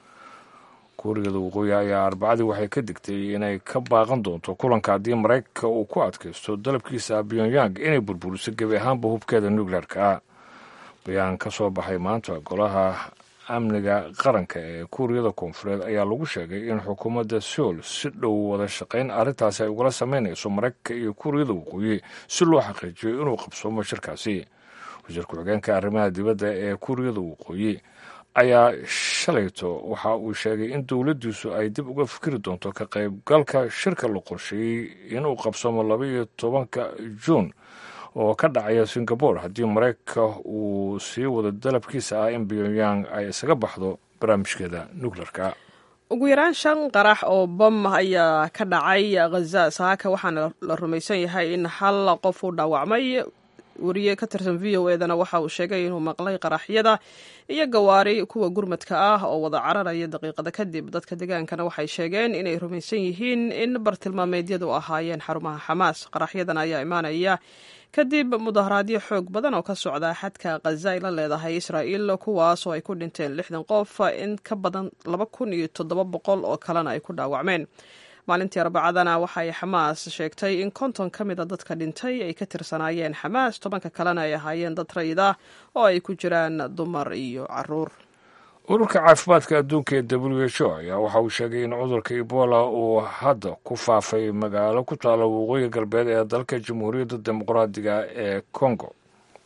kuuriyada waqooyi ayaa arbacadii waxay ka digtay inay ka baaqan doonto kulanka haddii maraykanka uu ku adkaysto dalabkiisa pyongyang inay burburiso gebi ahaanba hubkeeda nuclearka bayaan ka soo baxay maanta golaha amniga qaranka ee kuuriyada koonfureed ayaa lagu sheegay in xukuumadda seoul si dhow wada shaqayn arrintaasi ay ugala sameynayso maraykanka iyo kuuriyada waqooyi si loo xaqiijiyo inuu qabsoomo shirkaasi wasiir ku-xigeenka arrimaha dibadda ee kuuriyada waqooyi ayaa shalayto waxa uu sheegay in dowladdiisu ay dib uga fikri doonto ka qaybgalka shirka la qorsheeyey inuu qabsoomo laba iyo tobanka juun oo ka dhacaya singabore haddii maraykanka uu sii wado dalabkiisa ah in pyongyang ay isaga baxdo barnaamijkeeda nuclearka ugu yaraan shan qarax oo bam ayaa ka dhacay khaza saaka waxaana la rumaysan yahay in hal qof uu dhaawacmay wariye ka tirsan v o edana waxa uu sheegay inuu maqlay qaraxyada iyo gawaari kuwa gurmadka ah oo wada cararaya daqiiqada kadib dadka degaankana waxay sheegeen inay rumaysan yihiin in bartilmaameedyadu ahaayeen xarumaha xamaas qaraxyadan ayaa imaanaya kadib mudaharaadyo xoog badan oo ka socda xadka khaza ay la leedahay israa'iil kuwaas oo ay ku dhinteen lixdan qof in ka badan laba kun iyo toddoba boqol oo kalena ay ku dhaawacmeen maalintii arbacadana waxay xamaas sheegtay in konton ka mid a dadka dhintay ay ka tirsanaayeen xamaas tobanka kalena ay ahaayeen dad rayid ah oo ay ku jiraan dumar iyo caruur ururka caafimaadka adduunka ee w h o ayaa waxa uu sheegay in cudurka ebola uu hadda ku faafay magaalo ku taalla waqooyi galbeed ee dalka jamhuuriyadda dimuqraadiga ee congo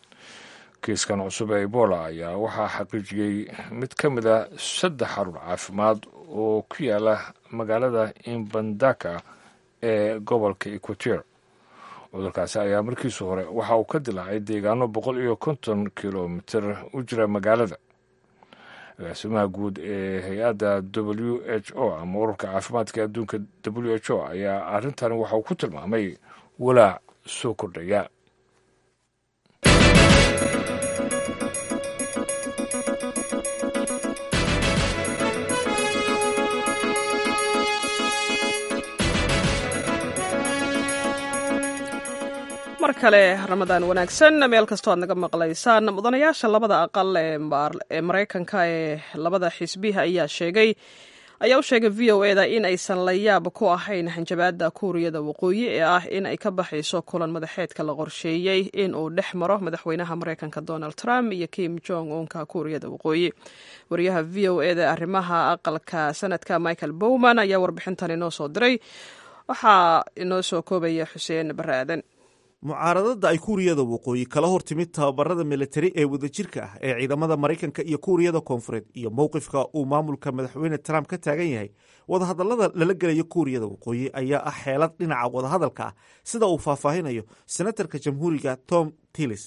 kiiskan cusub ee ebola ayaa waxaa xaqiijiyey mid ka mid a saddex xarun caafimaad oo ku yaala magaalada imbandaka ee gobolka equateur cudurkaasi ayaa markiisu hore waxa uu ka dilaacay deegaano boqol iyo konton kilomitir u jira magaalada agaasimaha guud ee hay-adda w h o ama ururka caafimaadka adduunka w h o ayaa arrintan waxa uu ku tilmaamay walaac soo kordhaya mar kale ramadaan wanaagsan meel kastoo aad naga maqlaysaan mudanayaasha labada aqal ee maraykanka ee labada xisbiha ayaa sheegay ayaa u sheegay v o eda in aysan la yaab ku ahayn hanjabaada kuuriyada waqooyi ee ah in ay ka baxayso kulan madaxeedka la qorsheeyey in uu dhex maro madaxweynaha maraykanka donald trump iyo kim jong unka kuuriyada waqooyi wariyaha v o eda arrimaha aqalka sanadka michael bowman ayaa warbixintan inoo soo diray waxaa inoo soo koobaya xuseen bare aadan mucaaradada ay kuuriyada waqooyi kala hor timid tababarada militari ee wadajirka ah ee ciidamada maraykanka iyo kuuriyada koonfureed iyo mowqifka uu maamulka madaxweyne trump ka taagan yahay wadahadallada lala gelayo kuuriyada waqooyi ayaa ah xeelad dhinaca wadahadalka ah sida uu faahfaahinayo senatarka jamhuuriga tom tillis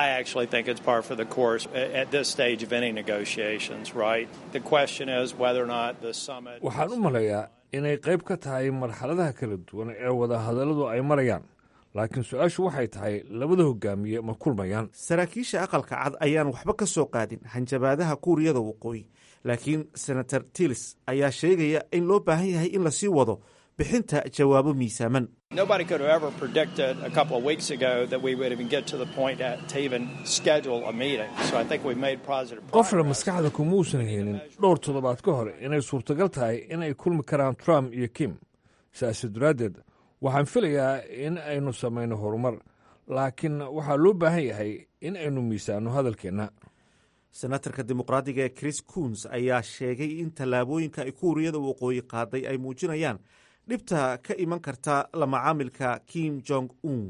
waxaan u maleeyaa inay qayb ka tahay marxaladaha kala duwan ee wadahadalladu ay marayaan laakiin su-aashu waxay tahay labada hogaamiye ma kulmayaan saraakiisha aqalka cad ayaan waxba ka soo qaadin hanjabaadaha kuuriyada waqooyi laakiin senator tillis ayaa sheegaya in loo baahan yahay in lasii wado bixinta jawaabo miisaaman qofna maskaxda kumauusan helin dhowr toddobaad ka hor inay suurtagal tahay in ay kulmi karaan trump iyo kim siaasi daraaddeed waxaan filayaa in aynu samayno horumar laakiin waxaa loo baahan yahay in aynu miisaano hadalkeenna senatarka dimuqraadiga ee chris kuns ayaa sheegay in tallaabooyinka ay kuuriyada waqooyi qaaday ay muujinayaan dhibta ka iman karta la macaamilka kim jong un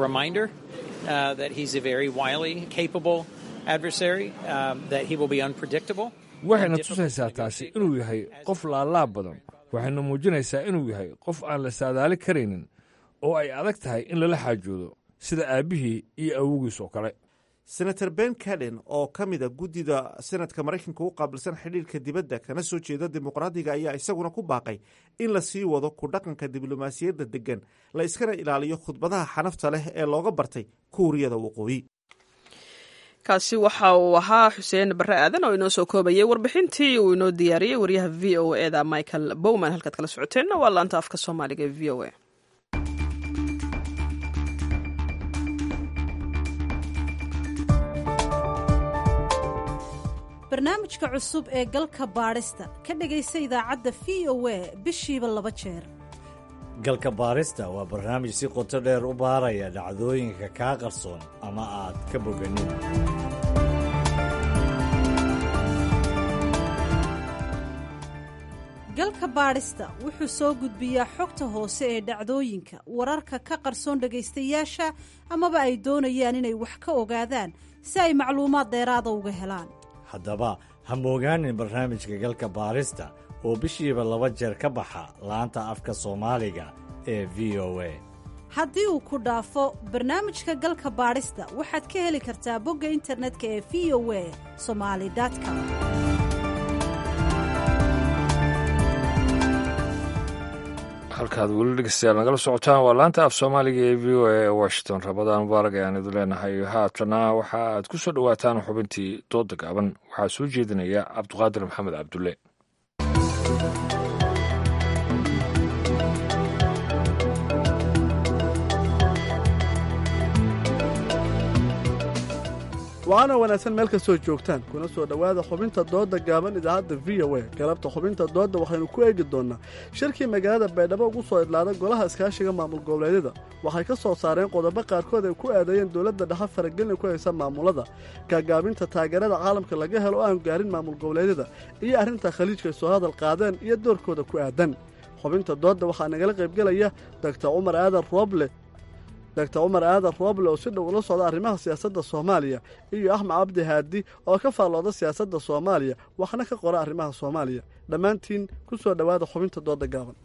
waxayna tusaysaa taasi inuu yahay qof laalaab badan waxayna muujinaysaa inuu yahay qof aan la saadaali karaynin oo ay adag tahay in lala xaajoodo sida aabbihii iyo awogiis oo kale senator ben caden oo ka mid a guddida senadka maraykanka u qaabilsan xidhiirka dibadda kana soo jeeda dimuqraadiga ayaa isaguna ku baaqay in la sii wado ku dhaqanka diblomaasiyadda deggan la iskana ilaaliyo khudbadaha xanafta leh ee looga bartay kuuriyada waqooyi kaasi waxa uu ahaa xuseen barre aadan oo inoo soo koobayay warbixintii uu inoo diyaariyey waryaha v o eda michael bowman halkaad kala socoteenna waa laanta afka soomaaliga ee v o a barnaamijka cusub ee galka baadhista ka dhegaysa idaacadda v o a bishiiba laba jeer galka baarista waa barnaamij si qoto dheer u baaraya dhacdooyinka kaa qarsoon ama aad ka boganin galka baadhista wuxuu soo gudbiyaa xogta hoose ee dhacdooyinka wararka ka qarsoon dhegaystayaasha amaba ay doonayaan inay wax ka ogaadaan si ay macluumaad dheeraada uga helaan haddaba ha moogaanin barnaamijka galka baarista oo bishiiba laba jeer ka baxa laanta afka soomaaliga ee v o a haddii uu ku dhaafo barnaamijka galka baadhista waxaad ka heli kartaa bogga internetka ee v o a somali com halkaad weli dhegeystayaal nagala socotaan waa laanta af soomaaliga ee v o a ee washington rabadaan mubaarak ayaan idin leenahay haatana waxa aad ku soo dhowaataan xubintii dooda gaaban waxaa soo jeedinaya cabduqaadir maxamed cabdulle waxaana wanaagsan meel kastoo joogtaan kuna soo dhowaada xubinta doodda gaaban idaacadda v o a galabta xubinta doodda waxaynu ku eegi doonnaa shirkii magaalada baydhabo ugu soo idlaaday golaha iskaashiga maamul goboleedyada waxay ka soo saareen qodobo qaarkood ay ku aadayeen dowladda dhexe faragelin ku haysa maamulada gaagaabinta taageerada caalamka laga helo oo aan gaarin maamul goboleedyada iyo arrinta khaliijka ay soo hadal qaadeen iyo doorkooda ku aadan xubinta doodda waxaa nagala qaybgelaya doctor cumar aadan rooble doctor cumar aadan rooble oo si dhow ula socda arrimaha siyaasadda soomaaliya iyo axmed cabdi haadi oo ka faallooda siyaasadda soomaaliya waxna ka qora arrimaha soomaaliya dhammaantiin ku soo dhowaada xubinta dooda gaaban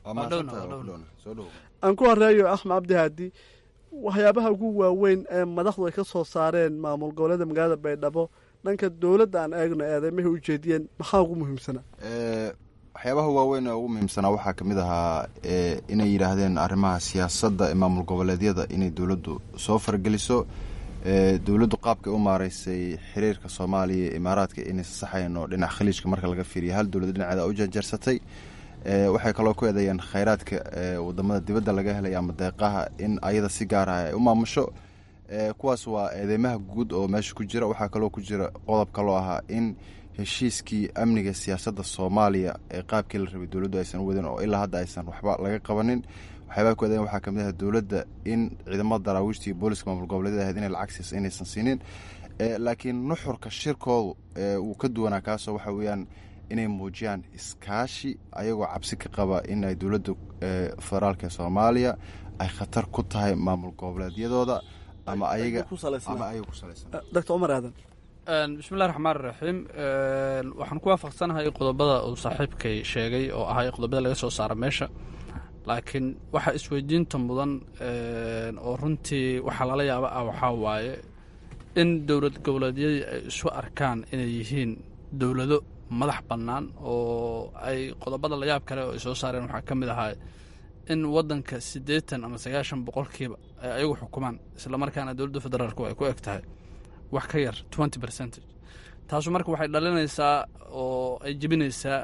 aan ku horeeyo axmed cabdi haadi waxyaabaha ugu waaweyn ee madaxdu ay ka soo saareen maamul goboleeda magaalada baydhabo dhanka dowladda aan eegno eedeymahay u jeediyeen maxaa ugu muhiimsanaa waxyaabaha waaweyn ee ugu muhiimsanaa waxaa ka mid ahaa inay yidhaahdeen arrimaha siyaasadda ee maamul goboleedyada inay dowladdu soo fargeliso dowladdu qaabkay u maaraysay xiriirka soomaaliya iyo imaaraadka inaysa saxayn oo dhinac khaliijka marka laga fiiriya hal dowlad dhinaceeda u janjarsatay waxay kaloo ku eedeeyeen khayraadka wadamada dibadda laga helay ama deeqaha in ayada si gaar ah ay u maamusho kuwaas waa eedeymaha guud oo meesha ku jira waxaa kaloo ku jira qodob kaloo ahaa in heshiiskii amniga siyaasadda soomaaliya ee qaabkii la rabay dowladdu aysan u wadin oo ilaa hadda aysan waxba laga qabanin waxyaabaa ku eedeyn waxaa kamid ah dowladda in ciidamada daraawiishta iyo booliska maamul goboleedyada ahayd inay lacag siisa inaysan siinin laakiin nuxurka shirkoodu wuu ka duwanaa kaasoo waxa weeyaan inay muujiyaan iskaashi ayagoo cabsi ka qaba in ay dowladda federaalka ee soomaaliya ay khatar ku tahay maamul goboleedyadooda ama ayaga ama ayaga ku salaysan doctor cumar aadan bismillahi raxmaan raxiim waxaan ku waafaqsanahay qodobada uu saaxiibkay sheegay oo ahay qodobada laga soo saara meesha laakiin waxaa isweydiinta mudan oo runtii waxaa lala yaaba ah waxaa waaye in dowlad goboleedyadii ay isu arkaan inay yihiin dowlado madax bannaan oo ay qodobada layaab kale oo ay soo saareen waxaa ka mid ahaa in waddanka siddeetan ama sagaashan boqolkiiba ay ayagu xukumaan islamarkaana dowladda federaalku ay ku eg tahay wax ka yar twenty percentage taasu marka waxay dhalinaysaa oo ay jebinaysaa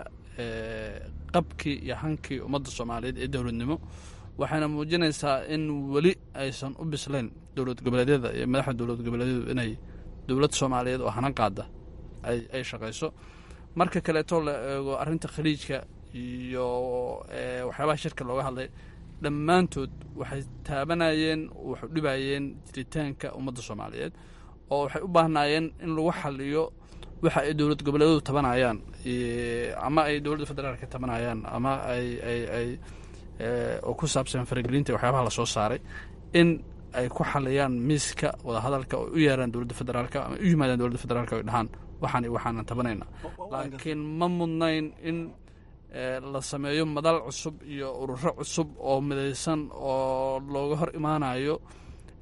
qabkii iyo hankii ummadda soomaaliyeed ee dowladnimo waxayna muujinaysaa in weli aysan u bislayn dowlad goboleedyada iyo madaxda dowlad goboleedyadu inay dowlad soomaaliyeed oo hanan qaada ay shaqayso marka kaleeto la eego arrinta khaliijka iyo waxyaabaha shirka looga hadlay dhammaantood waxay taabanayeen waxu dhibayeen jiritaanka ummadda soomaaliyeed oo waxay u baahnaayeen in lagu xaliyo waxa ay dowlad goboleedyadu tabanayaan ama ay dowladda federaalka tabanayaan ama ay ay ay oo ku saabsan faragelinta waxyaabaha lasoo saaray in ay ku xaliyaan miiska wadahadalka oo u yeeraan dowladda federaalka ama u yimaadaan dowladda federaalka oy dhahaan waxaan waxaanan tabanayna laakiin ma mudnayn in la sameeyo madal cusub iyo ururo cusub oo midaysan oo looga hor imaanayo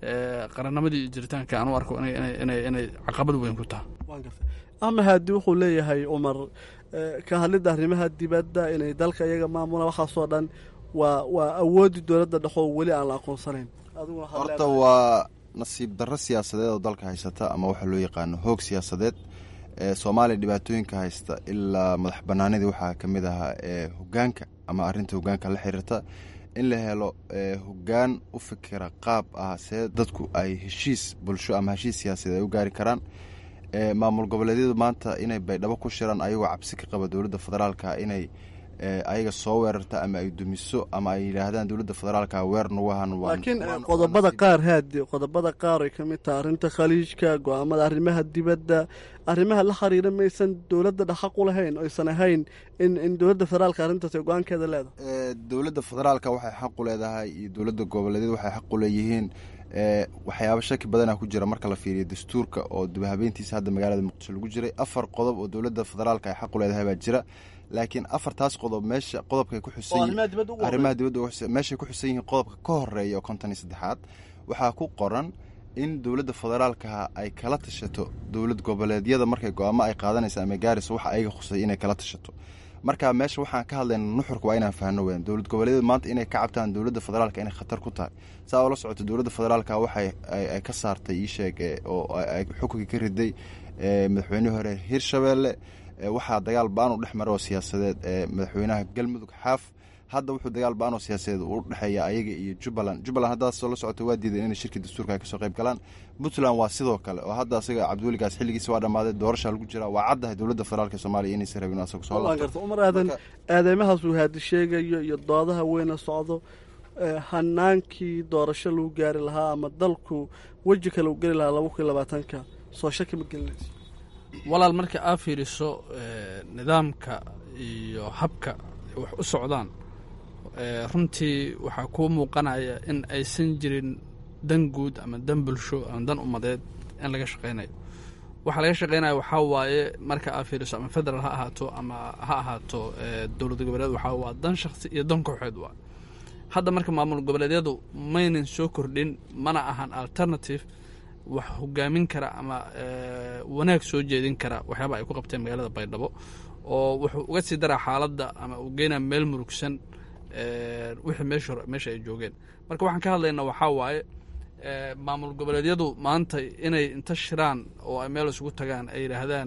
qarannimadii iyo jiritaanka aan u arko inay caqabad weyn ku tahay ama haadi wuxuu leeyahay cumar ka hadlidda arrimaha dibadda inay dalka iyaga maamulaan waxaasoo dhan waa waa awooddii dowladda dhexoo weli aan la aqoonsanayn horta waa nasiib darro siyaasadeed oo dalka haysata ama waxaa loo yaqaano hoog siyaasadeed soomaaliya dhibaatooyinka haysta ilaa madax banaanidii waxaa ka mid ahaa hogaanka ama arinta hogaanka la xiriirta in la helo hogaan u fikira qaab ah see dadku ay heshiis bulsho ama heshiis siyaasadeed ay u gaari karaan maamul goboleedyadu maanta inay baydhabo ku shiraan ayagoo cabsi ka qaba dowladda federaalka inay ayaga soo weerarta ama ay dumiso ama ay yidhaahdaan dowladda federaalka weer nagu ahan laakiin qodobada qaar haadi qodobada qaar ay ka mid tahay arrinta khaliijka go-aamada arrimaha dibadda arrimaha la xiriira maysan dowladda dhaqaq u lahayn oysan ahayn in in dowladda federaalka arrintaas ay go-aankeeda leedahay dowladda federaalka waxay xaq u leedahay iyo dowladda goboleedyada waxay xaq u leeyihiin waxyaaba shaki badana ku jira marka la fiiriyo dastuurka oo dibhabeyntiisa hadda magaalada muqdisho lagu jiray afar qodob oo dowladda federaalka ay xaq u leedahay baa jira laakiin afartaas qodob meesha qodobkay ku xusanarimaha dibadda meeshay ku xusan yihiin qodobka ka horeeya oo konton iyo saddexaad waxaa ku qoran in dowladda federaalka ay kala tashato dowlad goboleedyada markay go-aamo ay qaadanaysa ama gaaraysa waxa ayaga khusay inay kala tashato marka meesha waxaan ka hadlayna nuxurka waa inaan fahno weyan dowlad goboleedyada maanta inay ka cabtaan dowladda federaalka inay khatar ku tahay saa oo la socoto dowladda federaalka waxay ay ka saartay ii sheeg oo ay xukunkii ka riday madaxweynihii hore hirshabeelle waxaa dagaal ba-an u dhex mara oo siyaasadeed ee madaxweynaha galmudug xaaf hadda wuxuu dagaal ba-an oo siyaasadeed u dhexeeya ayaga iyo jubbaland jubbaland haddaasoo la socota waa diideen inay shirkii dastuurka ay kasoo qayb galaan puntland waa sidoo kale oo hadda asaga cabdiweligaas xilligiisa waa dhammaaday doorashaa lagu jiraa waa caddahay dowladda federaalk soomaaliya inaysan rabin asagu soo laabto umar aadan aadeymahaas uu haadi sheegayo iyo doodaha weyna socdo hanaankii doorasho lagu gaari lahaa ama dalku weji kale u geli lahaa laba kun iyo labaatanka soo shaki ma gelinayso walaal marka aa fiiriso nidaamka iyo habka wax u socdaan runtii waxaa kuu muuqanaya in aysan jirin dan guud ama dan bulsho ama dan ummadeed in laga shaqaynayo waxaa laga shaqaynaya waxaa waaye marka aa fiiriso ama federal ha ahaato ama ha ahaato dowlad goboleed waxaa waa dan shakhsi iyo dan kooxeed waa hadda marka maamul goboleedyadu maynan soo kordhin mana ahan alternative wax hogaamin kara ama wanaag soo jeedin kara waxyaaba ay ku qabteen magaalada baydhabo oo wuxuu uga sii daraa xaaladda ama uu geynaa meel murugsan wixii meesha meesha ay joogeen marka waxaan ka hadlaynaa waxaa waaye maamul goboleedyadu maanta inay inta shiraan oo ay meel isugu tagaan ay yidhaahdaan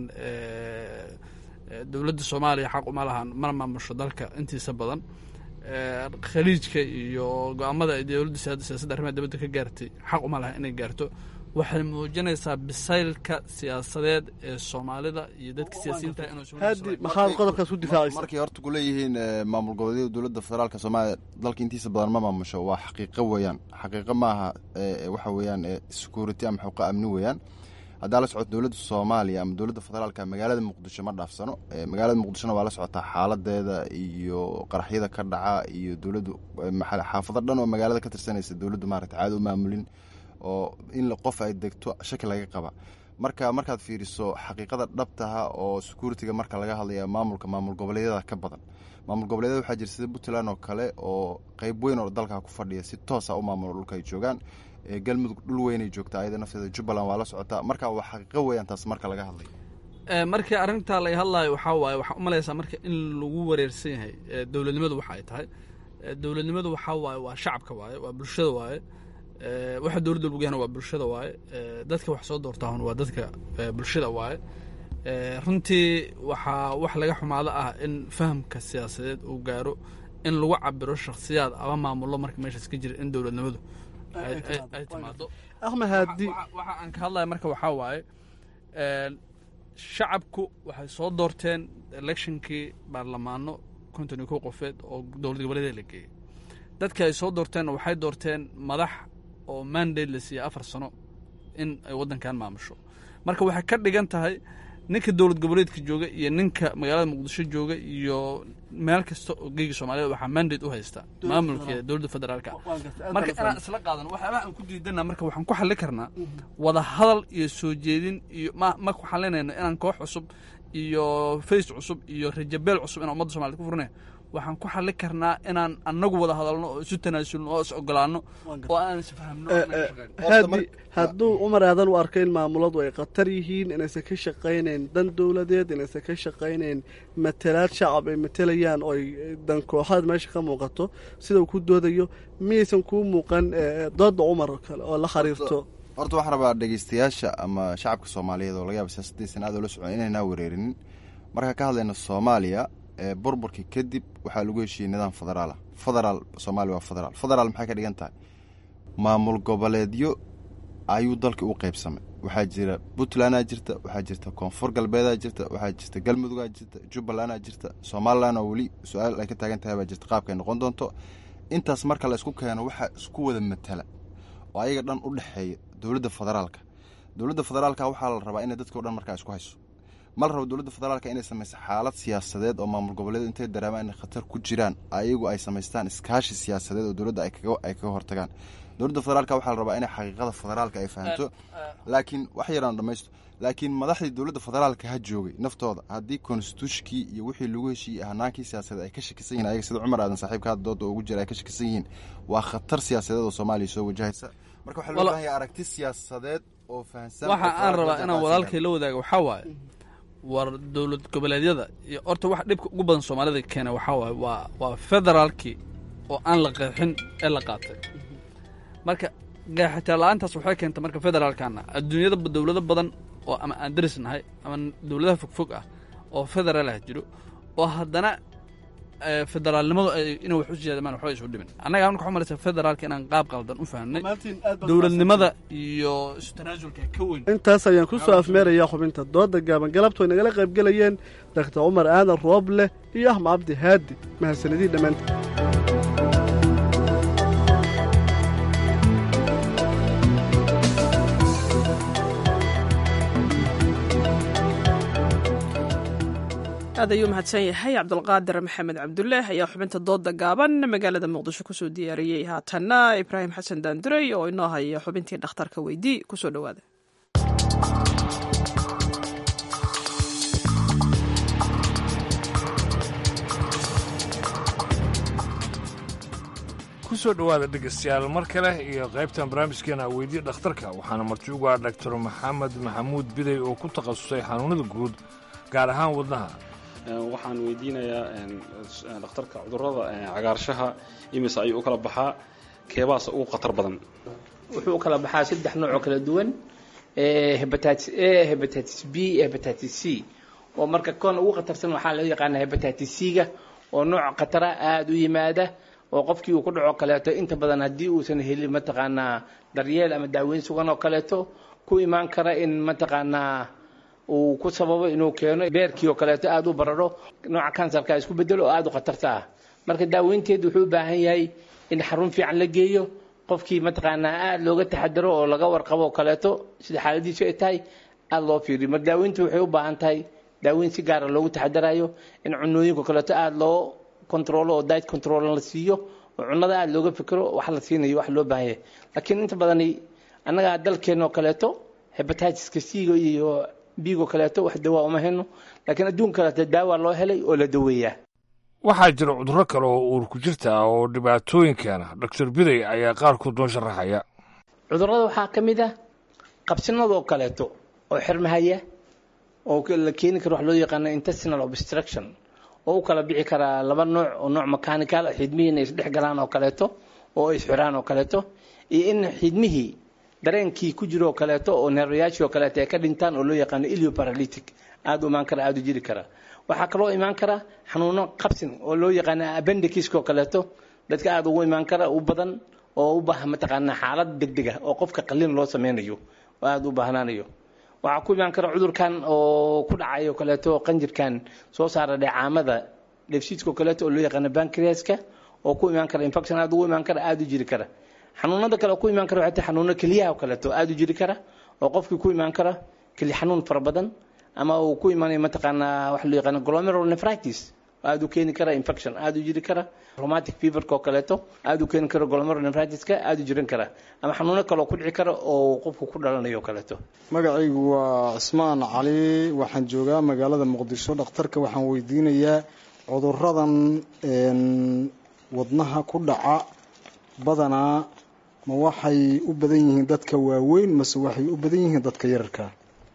dowladda soomaaliya xaq uma lahan mana maamusho dalka intiisa badan khaliijka iyo go-aamada ay dowladda siyaasadda arrimaha dibadda ka gaartay xaq uma laha inay gaarto waxay muujinaysaa bisaylka siyaasadeed ee soomaalida iyo dadka siyaasiyiinta maxaad qodobkaas u difaacaysa markay horta ku leeyihiin maamul goboleedyada dowladda federaalka soomaaliya dalka intiisa badan ma maamusho waa xaqiiqo weeyaan xaqiiqo maaha waxa weeyaan security ama xuquuqa amni weeyaan haddaa la socoto dowladda soomaaliya ama dowladda federaalka magaalada muqdisho ma dhaafsano magaalada muqdishona waa la socotaa xaaladeeda iyo qaraxyada ka dhaca iyo dowladdu xaafado dhan oo magaalada ka tirsanaysa dowladdu maarata caada u maamulin oo in qof ay degto shaki laga qaba marka markaad fiiriso xaqiiqada dhabtaha oo securitiga marka laga hadlaya maamulka maamul goboleedyada ka badan maamul goboleedyada waxaa jira sida puntland oo kale oo qeyb weyn oo dalka ku fadhiya si toosa u maamulo dhulka ay joogaan galmudug dhul weynay joogtaa ayada nafteeda jubbaland waa la socotaa marka waa xaqiiqo weeyaan taas marka laga hadlayo markii arrintaa laga hadlayo waxaa waaye waxaa umalaysaa marka in lagu wareersan yahay dowladnimadu waxa ay tahay dowladnimadu waxaa waaye waa shacabka waaye waa bulshada waaye waxa dowladda lagu yahana waa bulshada waaye dadka wax soo doortaahun waa dadka bulshada waaye runtii waxaa wax laga xumaado ah in fahamka siyaasadeed uu gaaro in lagu cabiro shakhsiyaad ama maamullo marka meeshaas ka jira in dowladnimadu ay timaado ahmed haadi waxa aan ka hadlaya marka waxaa waaye shacabku waxay soo doorteen electionkii baarlamaano konton iyo kow qofeed oo dowlad goboleedyada la geeyey dadka ay soo doorteen waxay doorteen madax oo mandate la siiyey afar sano in ay waddankan maamusho marka waxay ka dhigan tahay ninka dowlad goboleedka jooga iyo ninka magaalada muqdisho jooga iyo meel kasta oo geyga soomaaliyed waxaa mandate u haysta maamulka dowladda federaalka marka inaan isla qaadano waxyaabaha aan ku diidana marka waxaan ku xallin karnaa wada hadal iyo soo jeedin iyo ma ma ku xalinayno inaan koox cusub iyo face cusub iyo rajabeel cusub inaan ummadda somaliyed ku furnay waxaan ku xallin karnaa inaan annagu wada hadalno oo isu tanaasulno oo is ogolaano oo aan isfahamno haadi hadduu cumar aadan u arko in maamuladu ay khatar yihiin inaysan ka shaqaynayn dan dowladeed inaysan ka shaqaynayn matalaad shacab ay matelayaan oo ay dan kooxaad meesha ka muuqato sida uu ku doodayo miyaysan kuu muuqan dooda cumar oo kale oo la xiriirto horta waxaan rabaa dhegeystayaasha ama shacabka soomaaliyeed oo laga yaaba siyaasaddiisan aad oola socon inaynaa wereerinin marka ka hadlayna soomaaliya burburkii kadib waxaa lagu heshiiyey nidaam federaala federaal soomaaliya waa federaal federaal maxay ka dhigan tahay maamul goboleedyo ayuu dalka u qaybsamay waxaa jira puntlandaa jirta waxaa jirta koonfur galbeedaa jirta waxaa jirta galmudugaa jirta jubbalandaa jirta somalilan oo weli su-aal ay ka taagan tahay baa jirta qaabkay noqon doonto intaas marka la isku keeno waxaa isku wada matala oo ayaga dhan u dhexeeya dowladda federaalka dowladda federaalka waxaa la rabaa inay dadkao dhan markaa isku hayso ma la rabo dowladda federaalka inay samayso xaalad siyaasadeed oo maamul goboleed intay dareemaan inay khatar ku jiraan ayagu ay samaystaan iskaashi siyaasadeed oo dowladda ay kaga hortagaan dowladda federaalka waxaa la rabaa inay xaqiiqada federaalka ay fahamto laakiin wax yaraan dhamaysto laakiin madaxdii dowladda federaalka ha joogay naftooda haddii konstituushkii iyo wixii lagu heshiiyey hanaankii siyaasadeed ay ka shakisan yihin ayaga sida cumar aadan saaxiibka hadda dooda ugu jira ay ka shakisan yihiin waa khatar siyaasadeed oo soomaaliya soo wajahaysa marka waxaa loo baahan yahay aragti siyaasadeed oo fahamsan waxa aan rabaa inaan walaalkay la wadaago waxaa waaye war dowlad goboleedyada iyo horta wax dhibka ugu badan soomaalida keena waxaa waaye waa waa federaalkii oo aan la qeexin ee la qaatay marka qeexitaan la-aantaas waxay keentay marka federaalkana adduunyada dowlado badan oo ama aan daris nahay ama dowladaha fogfog ah oo federaal ah jiro oo haddana federaalnimadu inay wax u siyaadamaan waxba isu dhimin annaga marka waxu malaysa federaalka inaan qaab qaldan u fahamnay dowladnimada iyo isu tanaasulka ka weyn intaas ayaan ku soo afmeerayaa xubinta dooda gaaban galabtu ay nagala qayb gelayeen daktar cumar aadan rooble iyo axmed cabdi haadi mahadsanidii dhammaanteed aad ayuu mahadsan yahay cabdulqaadir maxamed cabduleeh ayaa xubinta dooda gaaban magaalada muqdisho kusoo diyaariyey haatanna ibraahim xasan daanduray oo inoo haya xubintii dhakhtarka weydii kusoo dhowaada kusoo dhowaada dhegeystayaal mar kale iyo qaybtan barnaamijkeena weydii dhakhtarka waxaana marti ugu ah doctor maxamed maxamuud biday oo ku takhasusay xanuunada guud gaar ahaan wadnaha waxaan weydiinayaa dhakhtarka cudurada cagaarshaha imise ayuu u kala baxaa keebaas ugu khatar badan wuxuu u kala baxaa saddex nooc oo kala duwan hebatitis a hebatitis b hebatitis c oo marka kon ugu khatarsan waxaa loo yaqaana hebatitis c-ga oo nooc khatara aada u yimaada oo qofkii uu ku dhaco kaleeto inta badan haddii uusan helin mataqaanaa daryeel ama daaweyn sugan oo kaleeto ku imaan kara in mataqaanaa uu ku sababo inuu keeno beerkii oo kaleeto aada u bararo nooca kansarka isku bedelo oo aada u khatarta ah marka daaweynteedu wuxuu u baahan yahay in xarun fiican la geeyo qofkii mataqaanaa aada looga taxadaro oo laga warqabo oo kaleeto sida xaaladiisu ay tahay aada loo fiiriyo marka daaweyntu waxay u baahan tahay daaweyn si gaara loogu taxadarayo in cunooyinka kaleeto aada loo controlo oo diet control la siiyo oo cunnada aada looga fikiro wax la siinayo wax loo baahan yahay laakiin inta badani annaga dalkeena oo kaleeto hebatiska c-ga iyo bigo kaleeto wax dawaa uma heno laakiin adduunka kaleeto daawa loo helay oo la daweeyaa waxaa jira cudurro kale oo uur ku jirta ah oo dhibaatooyin keena doctor biday ayaa qaarkood noo sharaxaya cudurrada waxaa ka mid ah qabsinadoo kaleeto oo xirmahaya oo la keeni karo wax loo yaqaano intestinal obstruction oo u kala bixi karaa laba nooc oo nooc mechanical xidmihii inay isdhex galaan oo kaleeto oo ay isxiraan oo kaleeto iyo in xidmihii dareenkii ku jiro oo kaleeto oo neerwayaashii oo kaleeto ay ka dhintaan oo loo yaqaano ilioparalytic aada u imaan kara aada u jiri kara waxaa kaloo imaan kara xanuuno qabsin oo loo yaqaano appendiciska oo kaleeto dadka aada ugu imaan kara u badan oo u baahan mataqaanaa xaalad degdeg ah oo qofka qalin loo sameynayo oo aada u baahnaanayo waxaa ku imaan kara cudurkan oo ku dhacayo kaleeto qanjirkan soo saara dheecaamada dheefshiidka oo kaleeto oo loo yaqaano bankriaska oo ku imaan kara infection aada ugu imaan kara aada u jiri kara xanuunada kale oo ku imaan kara waxay tahay xanuuno keliyaha oo kaleeto aada u jiri kara oo qofkii ku imaan kara keli xanuun fara badan ama uu ku imaanayo mataqaanaa waxa loo yaqaano glomerular nephritis aada u keeni kara infection aada u jiri kara rheumatic feverka oo kaleeto aada u keeni kara glomerular nephritiska aada u jiran kara ama xanuuno kale oo ku dhici kara oo qofku ku dhalanayo oo kaleeto magacaygu waa cismaan cali waxaan joogaa magaalada muqdisho dhakhtarka waxaan weydiinayaa cuduradan wadnaha ku dhaca badanaa ma waxay u badan yihiin dadka waaweyn mase waxay u badan yihiin dadka yararka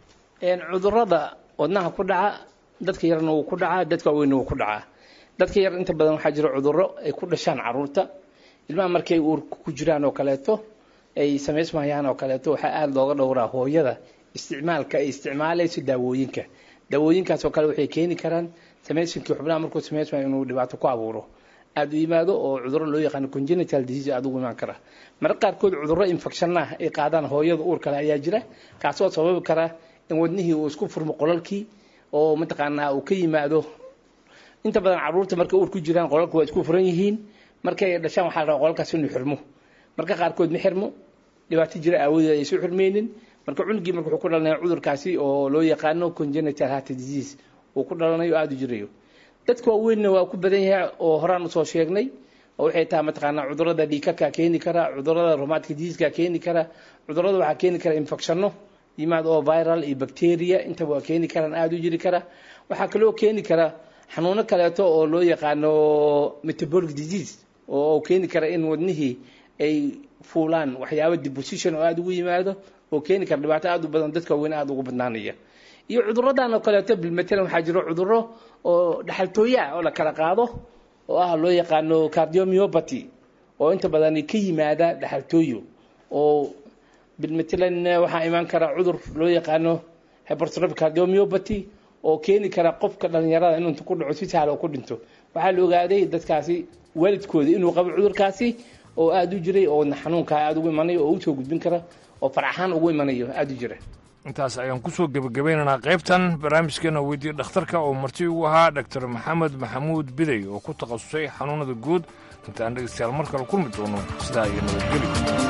cudurada wadnaha ku dhaca dadka yarna wuu ku dhacaa dadka waaweynna wuu ku dhacaa dadka yar inta badan waxaa jira cuduro ay ku dhashaan caruurta ilmaha markay uurka ku jiraan oo kaleeto ay samaysmayaan oo kaleeto waxaa aada looga dhowraa hooyada isticmaalka ay isticmaalayso daawooyinka daawooyinkaas oo kale waxay keeni karaan samaysinkii xubnaha markuu samaysmayo inuu dhibaato ku abuuro aada u yimaado oo cuduro loo yaqaano congenital disease aada ugu imaan kara marka qaarkood cuduro infection ah ay qaadaan hooyada uur kale ayaa jira kaasoo sababi kara in wadnihii uu isku furmo qolalkii oo mataqaanaa uu ka yimaado inta badan caruurta markay uur ku jiraan qolalka waa isku furan yihiin markay dhashaan waxaa la rabaa qolalkaas inuu xirmo marka qaarkood ma xirmo dhibaato jira aawadeed aysan xirmeynin marka cunugii marka wuxuu ku dhalanaya cudurkaasi oo loo yaqaano congenital heart disease uu ku dhalanayo aada u jirayo dadka waaweynna waa ku badan yahay oo horaan usoo sheegnay oo waxay tahay mataqaanaa cudurada dhiikaka keeni kara cudurada rheumatic diseaseka keeni kara cudurada waxaa keeni kara infectionno yimaad oo viral iyo bacteria intaba waa keeni karaan aada u jiri kara waxaa kaloo keeni kara xanuuno kaleeto oo loo yaqaano metabolic disease oo keeni kara in wadnihii ay fuulaan waxyaaba deposition oo aada ugu yimaado oo keeni kara dhibaato aada u badan dadka waaweyn aada ugu badnaanaya iyo cuduradan oo kaleeto bilmatalan waxaa jiro cuduro oo dhaxaltooya oo la kala qaado oo ah loo yaqaano cardiomyopathy oo inta badan ka yimaada dhaxaltooyo oo bilmatalan waxaa imaan kara cudur loo yaqaano hypertrophic cardiomyopathy oo keeni kara qofka dhalinyarada inuu inta ku dhaco si sahal oo ku dhinto waxaa la ogaaday dadkaasi waalidkooda inuu qabo cudurkaasi oo aada u jiray oo xanuunkaa aada ugu imanayo oo usoo gudbin kara oo faraxaan ugu imanayo aada u jira intaas ayaan kusoo gebagabeynaynaa qaybtan barnaamijkeena weydiiye dhakhtarka oo marti ugu ahaa doctor maxamed maxamuud biday oo ku takhasusay xanuunada guud intaan dhegeystayaal mar kale kulmi doono sidaa iyo nabadgeli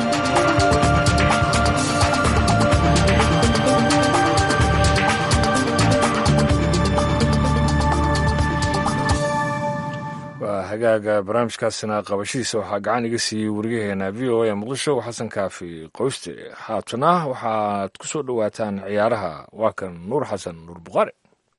waa hagaaga barnaamijkaasina qabashadiisa waxaa gacan iga siiyey wariyaheena v o a muqdisho xasan kaafi qoyste haatana waxaad ku soo dhowaataan ciyaaraha waa kan nuur xasan nuur buqaare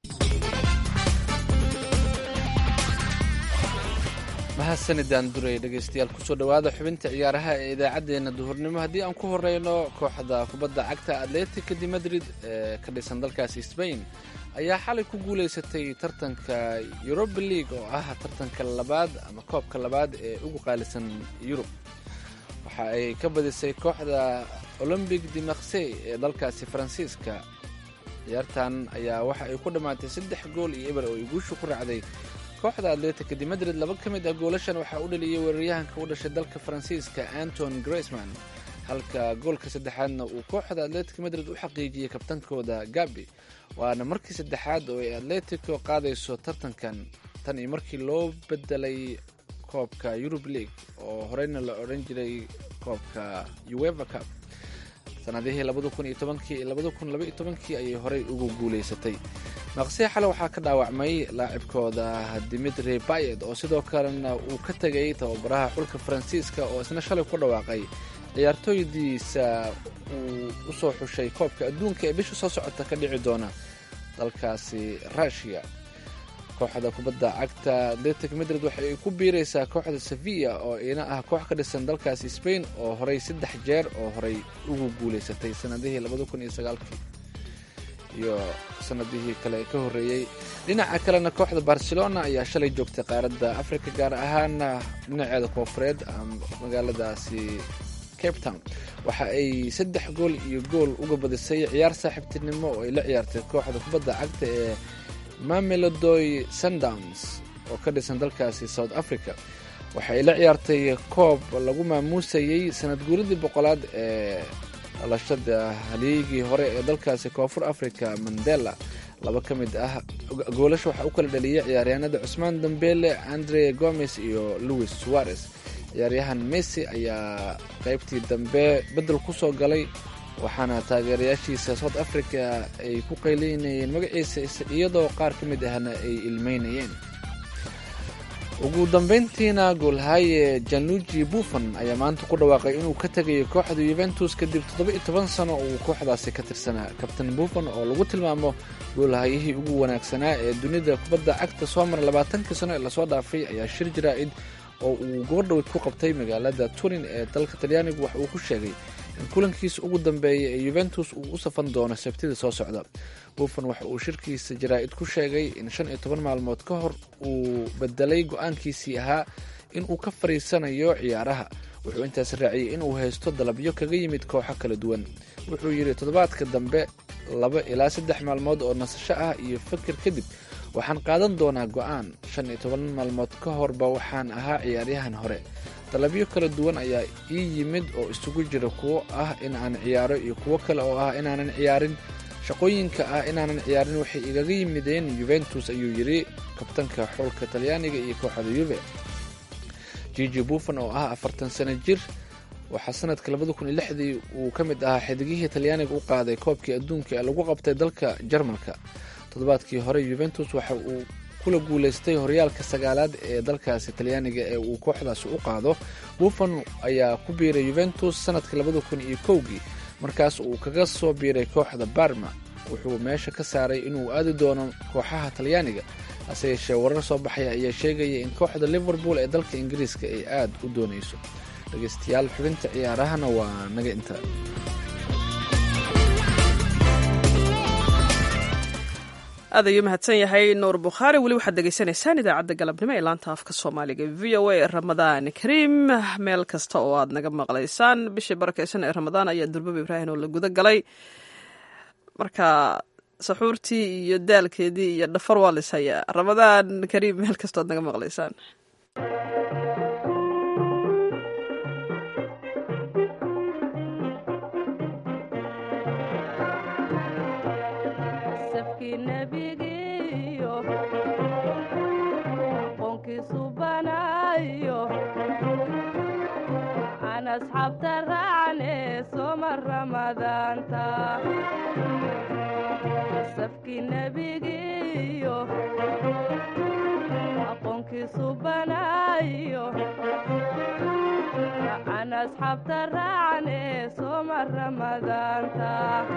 mahadsanidaan duray dhegaystayaal kusoo dhowaada xubinta ciyaaraha ee idaacaddeenna duhurnimo haddii aan ku horeyno kooxda kubadda cagta atletica de madrid ee ka dhisan dalkaasi sbain ayaa xalay ku guulaysatay tartanka yuroba league oo ah tartanka labaad ama koobka labaad ee ugu qaalisan yurub waxa ay ka badisay kooxda olombic de marsey ee dalkaasi faransiiska ciyaartan ayaa waxa ay ku dhammaatay saddex gool iyo eber oo ay guusha ku raacday kooxda atletica de madrid laba ka mid ah goolashan waxaa u dhaliyay weeraryahanka u dhashay dalka faransiiska anton graceman halka goolka saddexaadna uu kooxda atletica madrid u xaqiijiyey kabtankooda gabi waana markii saddexaad oo ay atletico qaadayso tartankan tan iyo markii loo bedelay koobka eurub league oo horeyna la odhan jiray koobka ueva cup sanadihii labada kun iyo tobankii iyo labada kun laba iyo tobankii ayay horey ugu guulaysatay maqsii xale waxaa ka dhaawacmay laacibkooda dimitri bayet oo sidoo kalena uu ka tegay tababaraha xulka faransiiska oo isna shalay ku dhawaaqay ciyaartooydiisa uu u soo xushay koobka adduunka ee bisha soo socota ka dhici doona dalkaasi rushia kooxda kubadda cagta atletic madrid waxa ay ku biiraysaa kooxda sevilla oo ina ah koox ka dhisan dalkaasi spain oo horey saddex jeer oo horey ugu guulaysatay sanadihii labada kun iyo sagaalkii iyo sanadihii kale ee ka horreeyey dhinaca kalena kooxda barcelona ayaa shalay joogtay qaaradda africa gaar ahaana dhinaceeda koofureed magaaladaasi cape town waxa ay saddex gool iyo gool uga badisay ciyaar saaxiibtinimo oo ay la ciyaartay kooxda kubadda cagta ee mamelodoy sundowns oo ka dhisan dalkaasi south africa waxa ay la ciyaartay koob lagu maamuusayey sanad guuridii boqolaad ee dhalashada haliigii hore ee dalkaasi koonfur africa mandela laba ka mid ah goolasha waxaa u kala dhaliyay ciyaaryahanada cusmaan dambele andre gomes iyo louis suarez ciyaaryahan messi ayaa qaybtii dambe beddel ku soo galay waxaana taageerayaashiisa south africa ay ku qaylinayeen magaciisa iyadoo qaar ka mid ahna ay ilmeynayeen ugu dambeyntiina goolhaye januji buffon ayaa maanta ku dhawaaqay inuu ka tegayo kooxda yuventus kadib toddoba iyo toban sano uu kooxdaasi ka tirsanaa kabtain buffon oo lagu tilmaamo goolhayihii ugu wanaagsanaa ee dunida kubadda cagta soo mara labaatankii sano ee lasoo dhaafay ayaa shir jaraa'id oo uu gobordhowed ku qabtay magaalada turin ee dalka talyaanigu wax uu ku sheegay in kulankiisa ugu dambeeya ee yuventus uu u safan doono sabtida soo socda buffon waxa uu shirkiisa jaraa'id ku sheegay in shan iyo toban maalmood ka hor uu bedelay go-aankiisii ahaa in uu ka fariisanayo ciyaaraha wuxuu intaas raaciyey inuu haysto dalabyo kaga yimid kooxo kala duwan wuxuu yidhi toddobaadka dambe laba ilaa saddex maalmood oo nasasho ah iyo fakir kadib waxaan qaadan doonaa go-aan shan iyo toban maalmood ka horba waxaan ahaa ciyaaryahan hore dalabyo kala duwan ayaa ii yimid oo isugu jira kuwo ah in aan ciyaaro iyo kuwo kale oo ah inaanan ciyaarin shaqooyinka ah inaanan ciyaarin waxay igaga yimideen yuventus ayuu yidhi kabtanka xulka talyaaniga iyo kooxda yuve jiji buffon oo ah afartan sano jir waxaa sanadka labada kun iyo lixdii uu ka mid ahaa xidigihii talyaaniga u qaaday koobkii adduunka ee lagu qabtay dalka jarmalka toddobaadkii hore yuventus waxa uu kula guulaystay horyaalka sagaalaad ee dalkaasi talyaaniga ee uu kooxdaasi u qaado buffon ayaa ku biiray yuventus sanadka labada kun iyo kowgii markaas uu kaga soo biiray kooxda barma wuxuu meesha ka saaray inuu aadi doono kooxaha talyaaniga hase yeeshee warar soo baxaya ayaa sheegaya in kooxda liverpool ee dalka ingiriiska ay aada u doonayso dhegeystayaal xubinta ciyaarahana waa naga inta aad ayuu mahadsan yahay nuur bukhaari weli waxaad degeysanaysaan idaacadda galabnimo ee laanta afka soomaaliga v o a ramadaan kariim meel kasta oo aad naga maqlaysaan bishii barakeysan ee ramadaan ayaa durbaba ibraahim oo la guda galay marka saxuurtii iyo daalkeedii iyo dhafar waa lis hayaa ramadaan kariim meel kasta oad naga maqlaysaan asxaabta raacne soma ramadaanta safkii nebigiiyo aqoonkiisu banaayo aan asxaabta raacne soma ramadaanta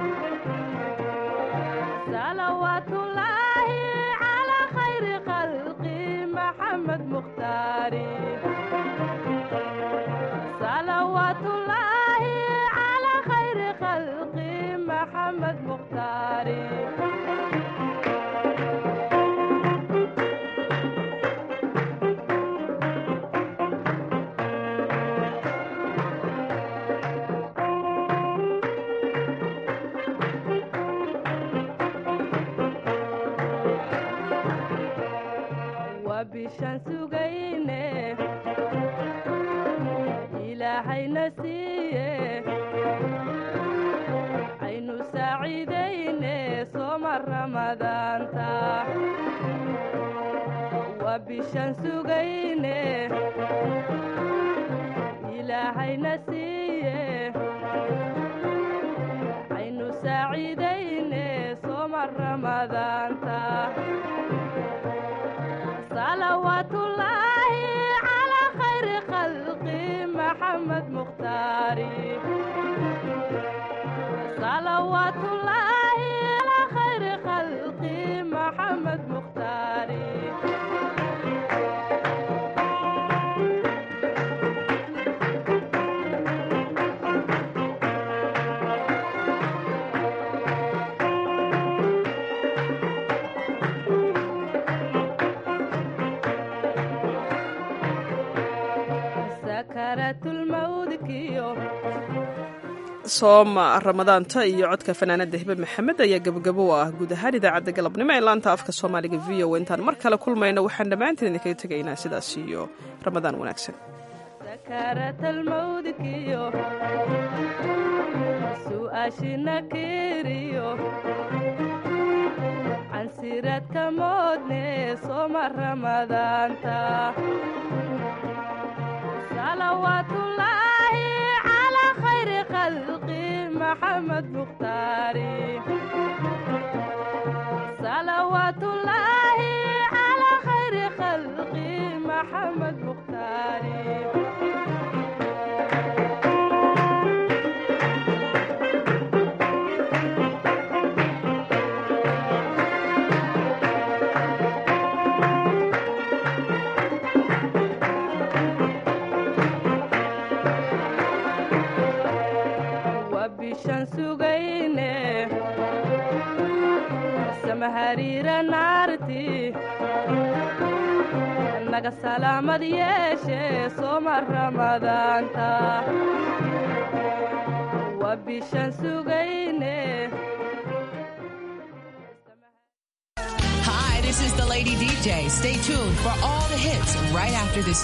salawaatullaahi calaa khayri khalqi maxamed mukhtaari salawaatullaahi calaa khayri khalqi maxamed mukhtaari waa bishaan sugayne ilaahayna siiye aynu saaciidayne sooma ramadaanta waa bishaan sugayne ilaahayna siiye aynu saaciidayne sooma ramadaanta salawaatullaahi calaa khayri khalqi maxamed mukhtaari salawaatullaahi calaa khayri khalqi maxamed mukhtaari sakaraatulmawdkiyo sooma ramadaanta iyo codka fanaanada hibe maxamed ayaa gabagabo u ah guud ahaan idaacadda galabnimo ee laanta afka soomaaliga v o intaan mar kale kulmayno waxaan dhammaantiin idinkaga tegaynaa sidaas iyo ramadaan wanaagsan sakaratalmawdkiyo su'aashina kiriyo cansiraadka moodne sooma ramadaanta salawaatullaahi calaa khayri khalqi maxamed mukhtaari salawaatullaahi calaa khayri khalqi maxamed mukhtaari waa bishaan sugayne samahariira naarti naga salaamad yeeshe sooma ramadaanta waa bishaan sugayne Hi, this is the Lady DJ. Stay tuned for all the hits right after this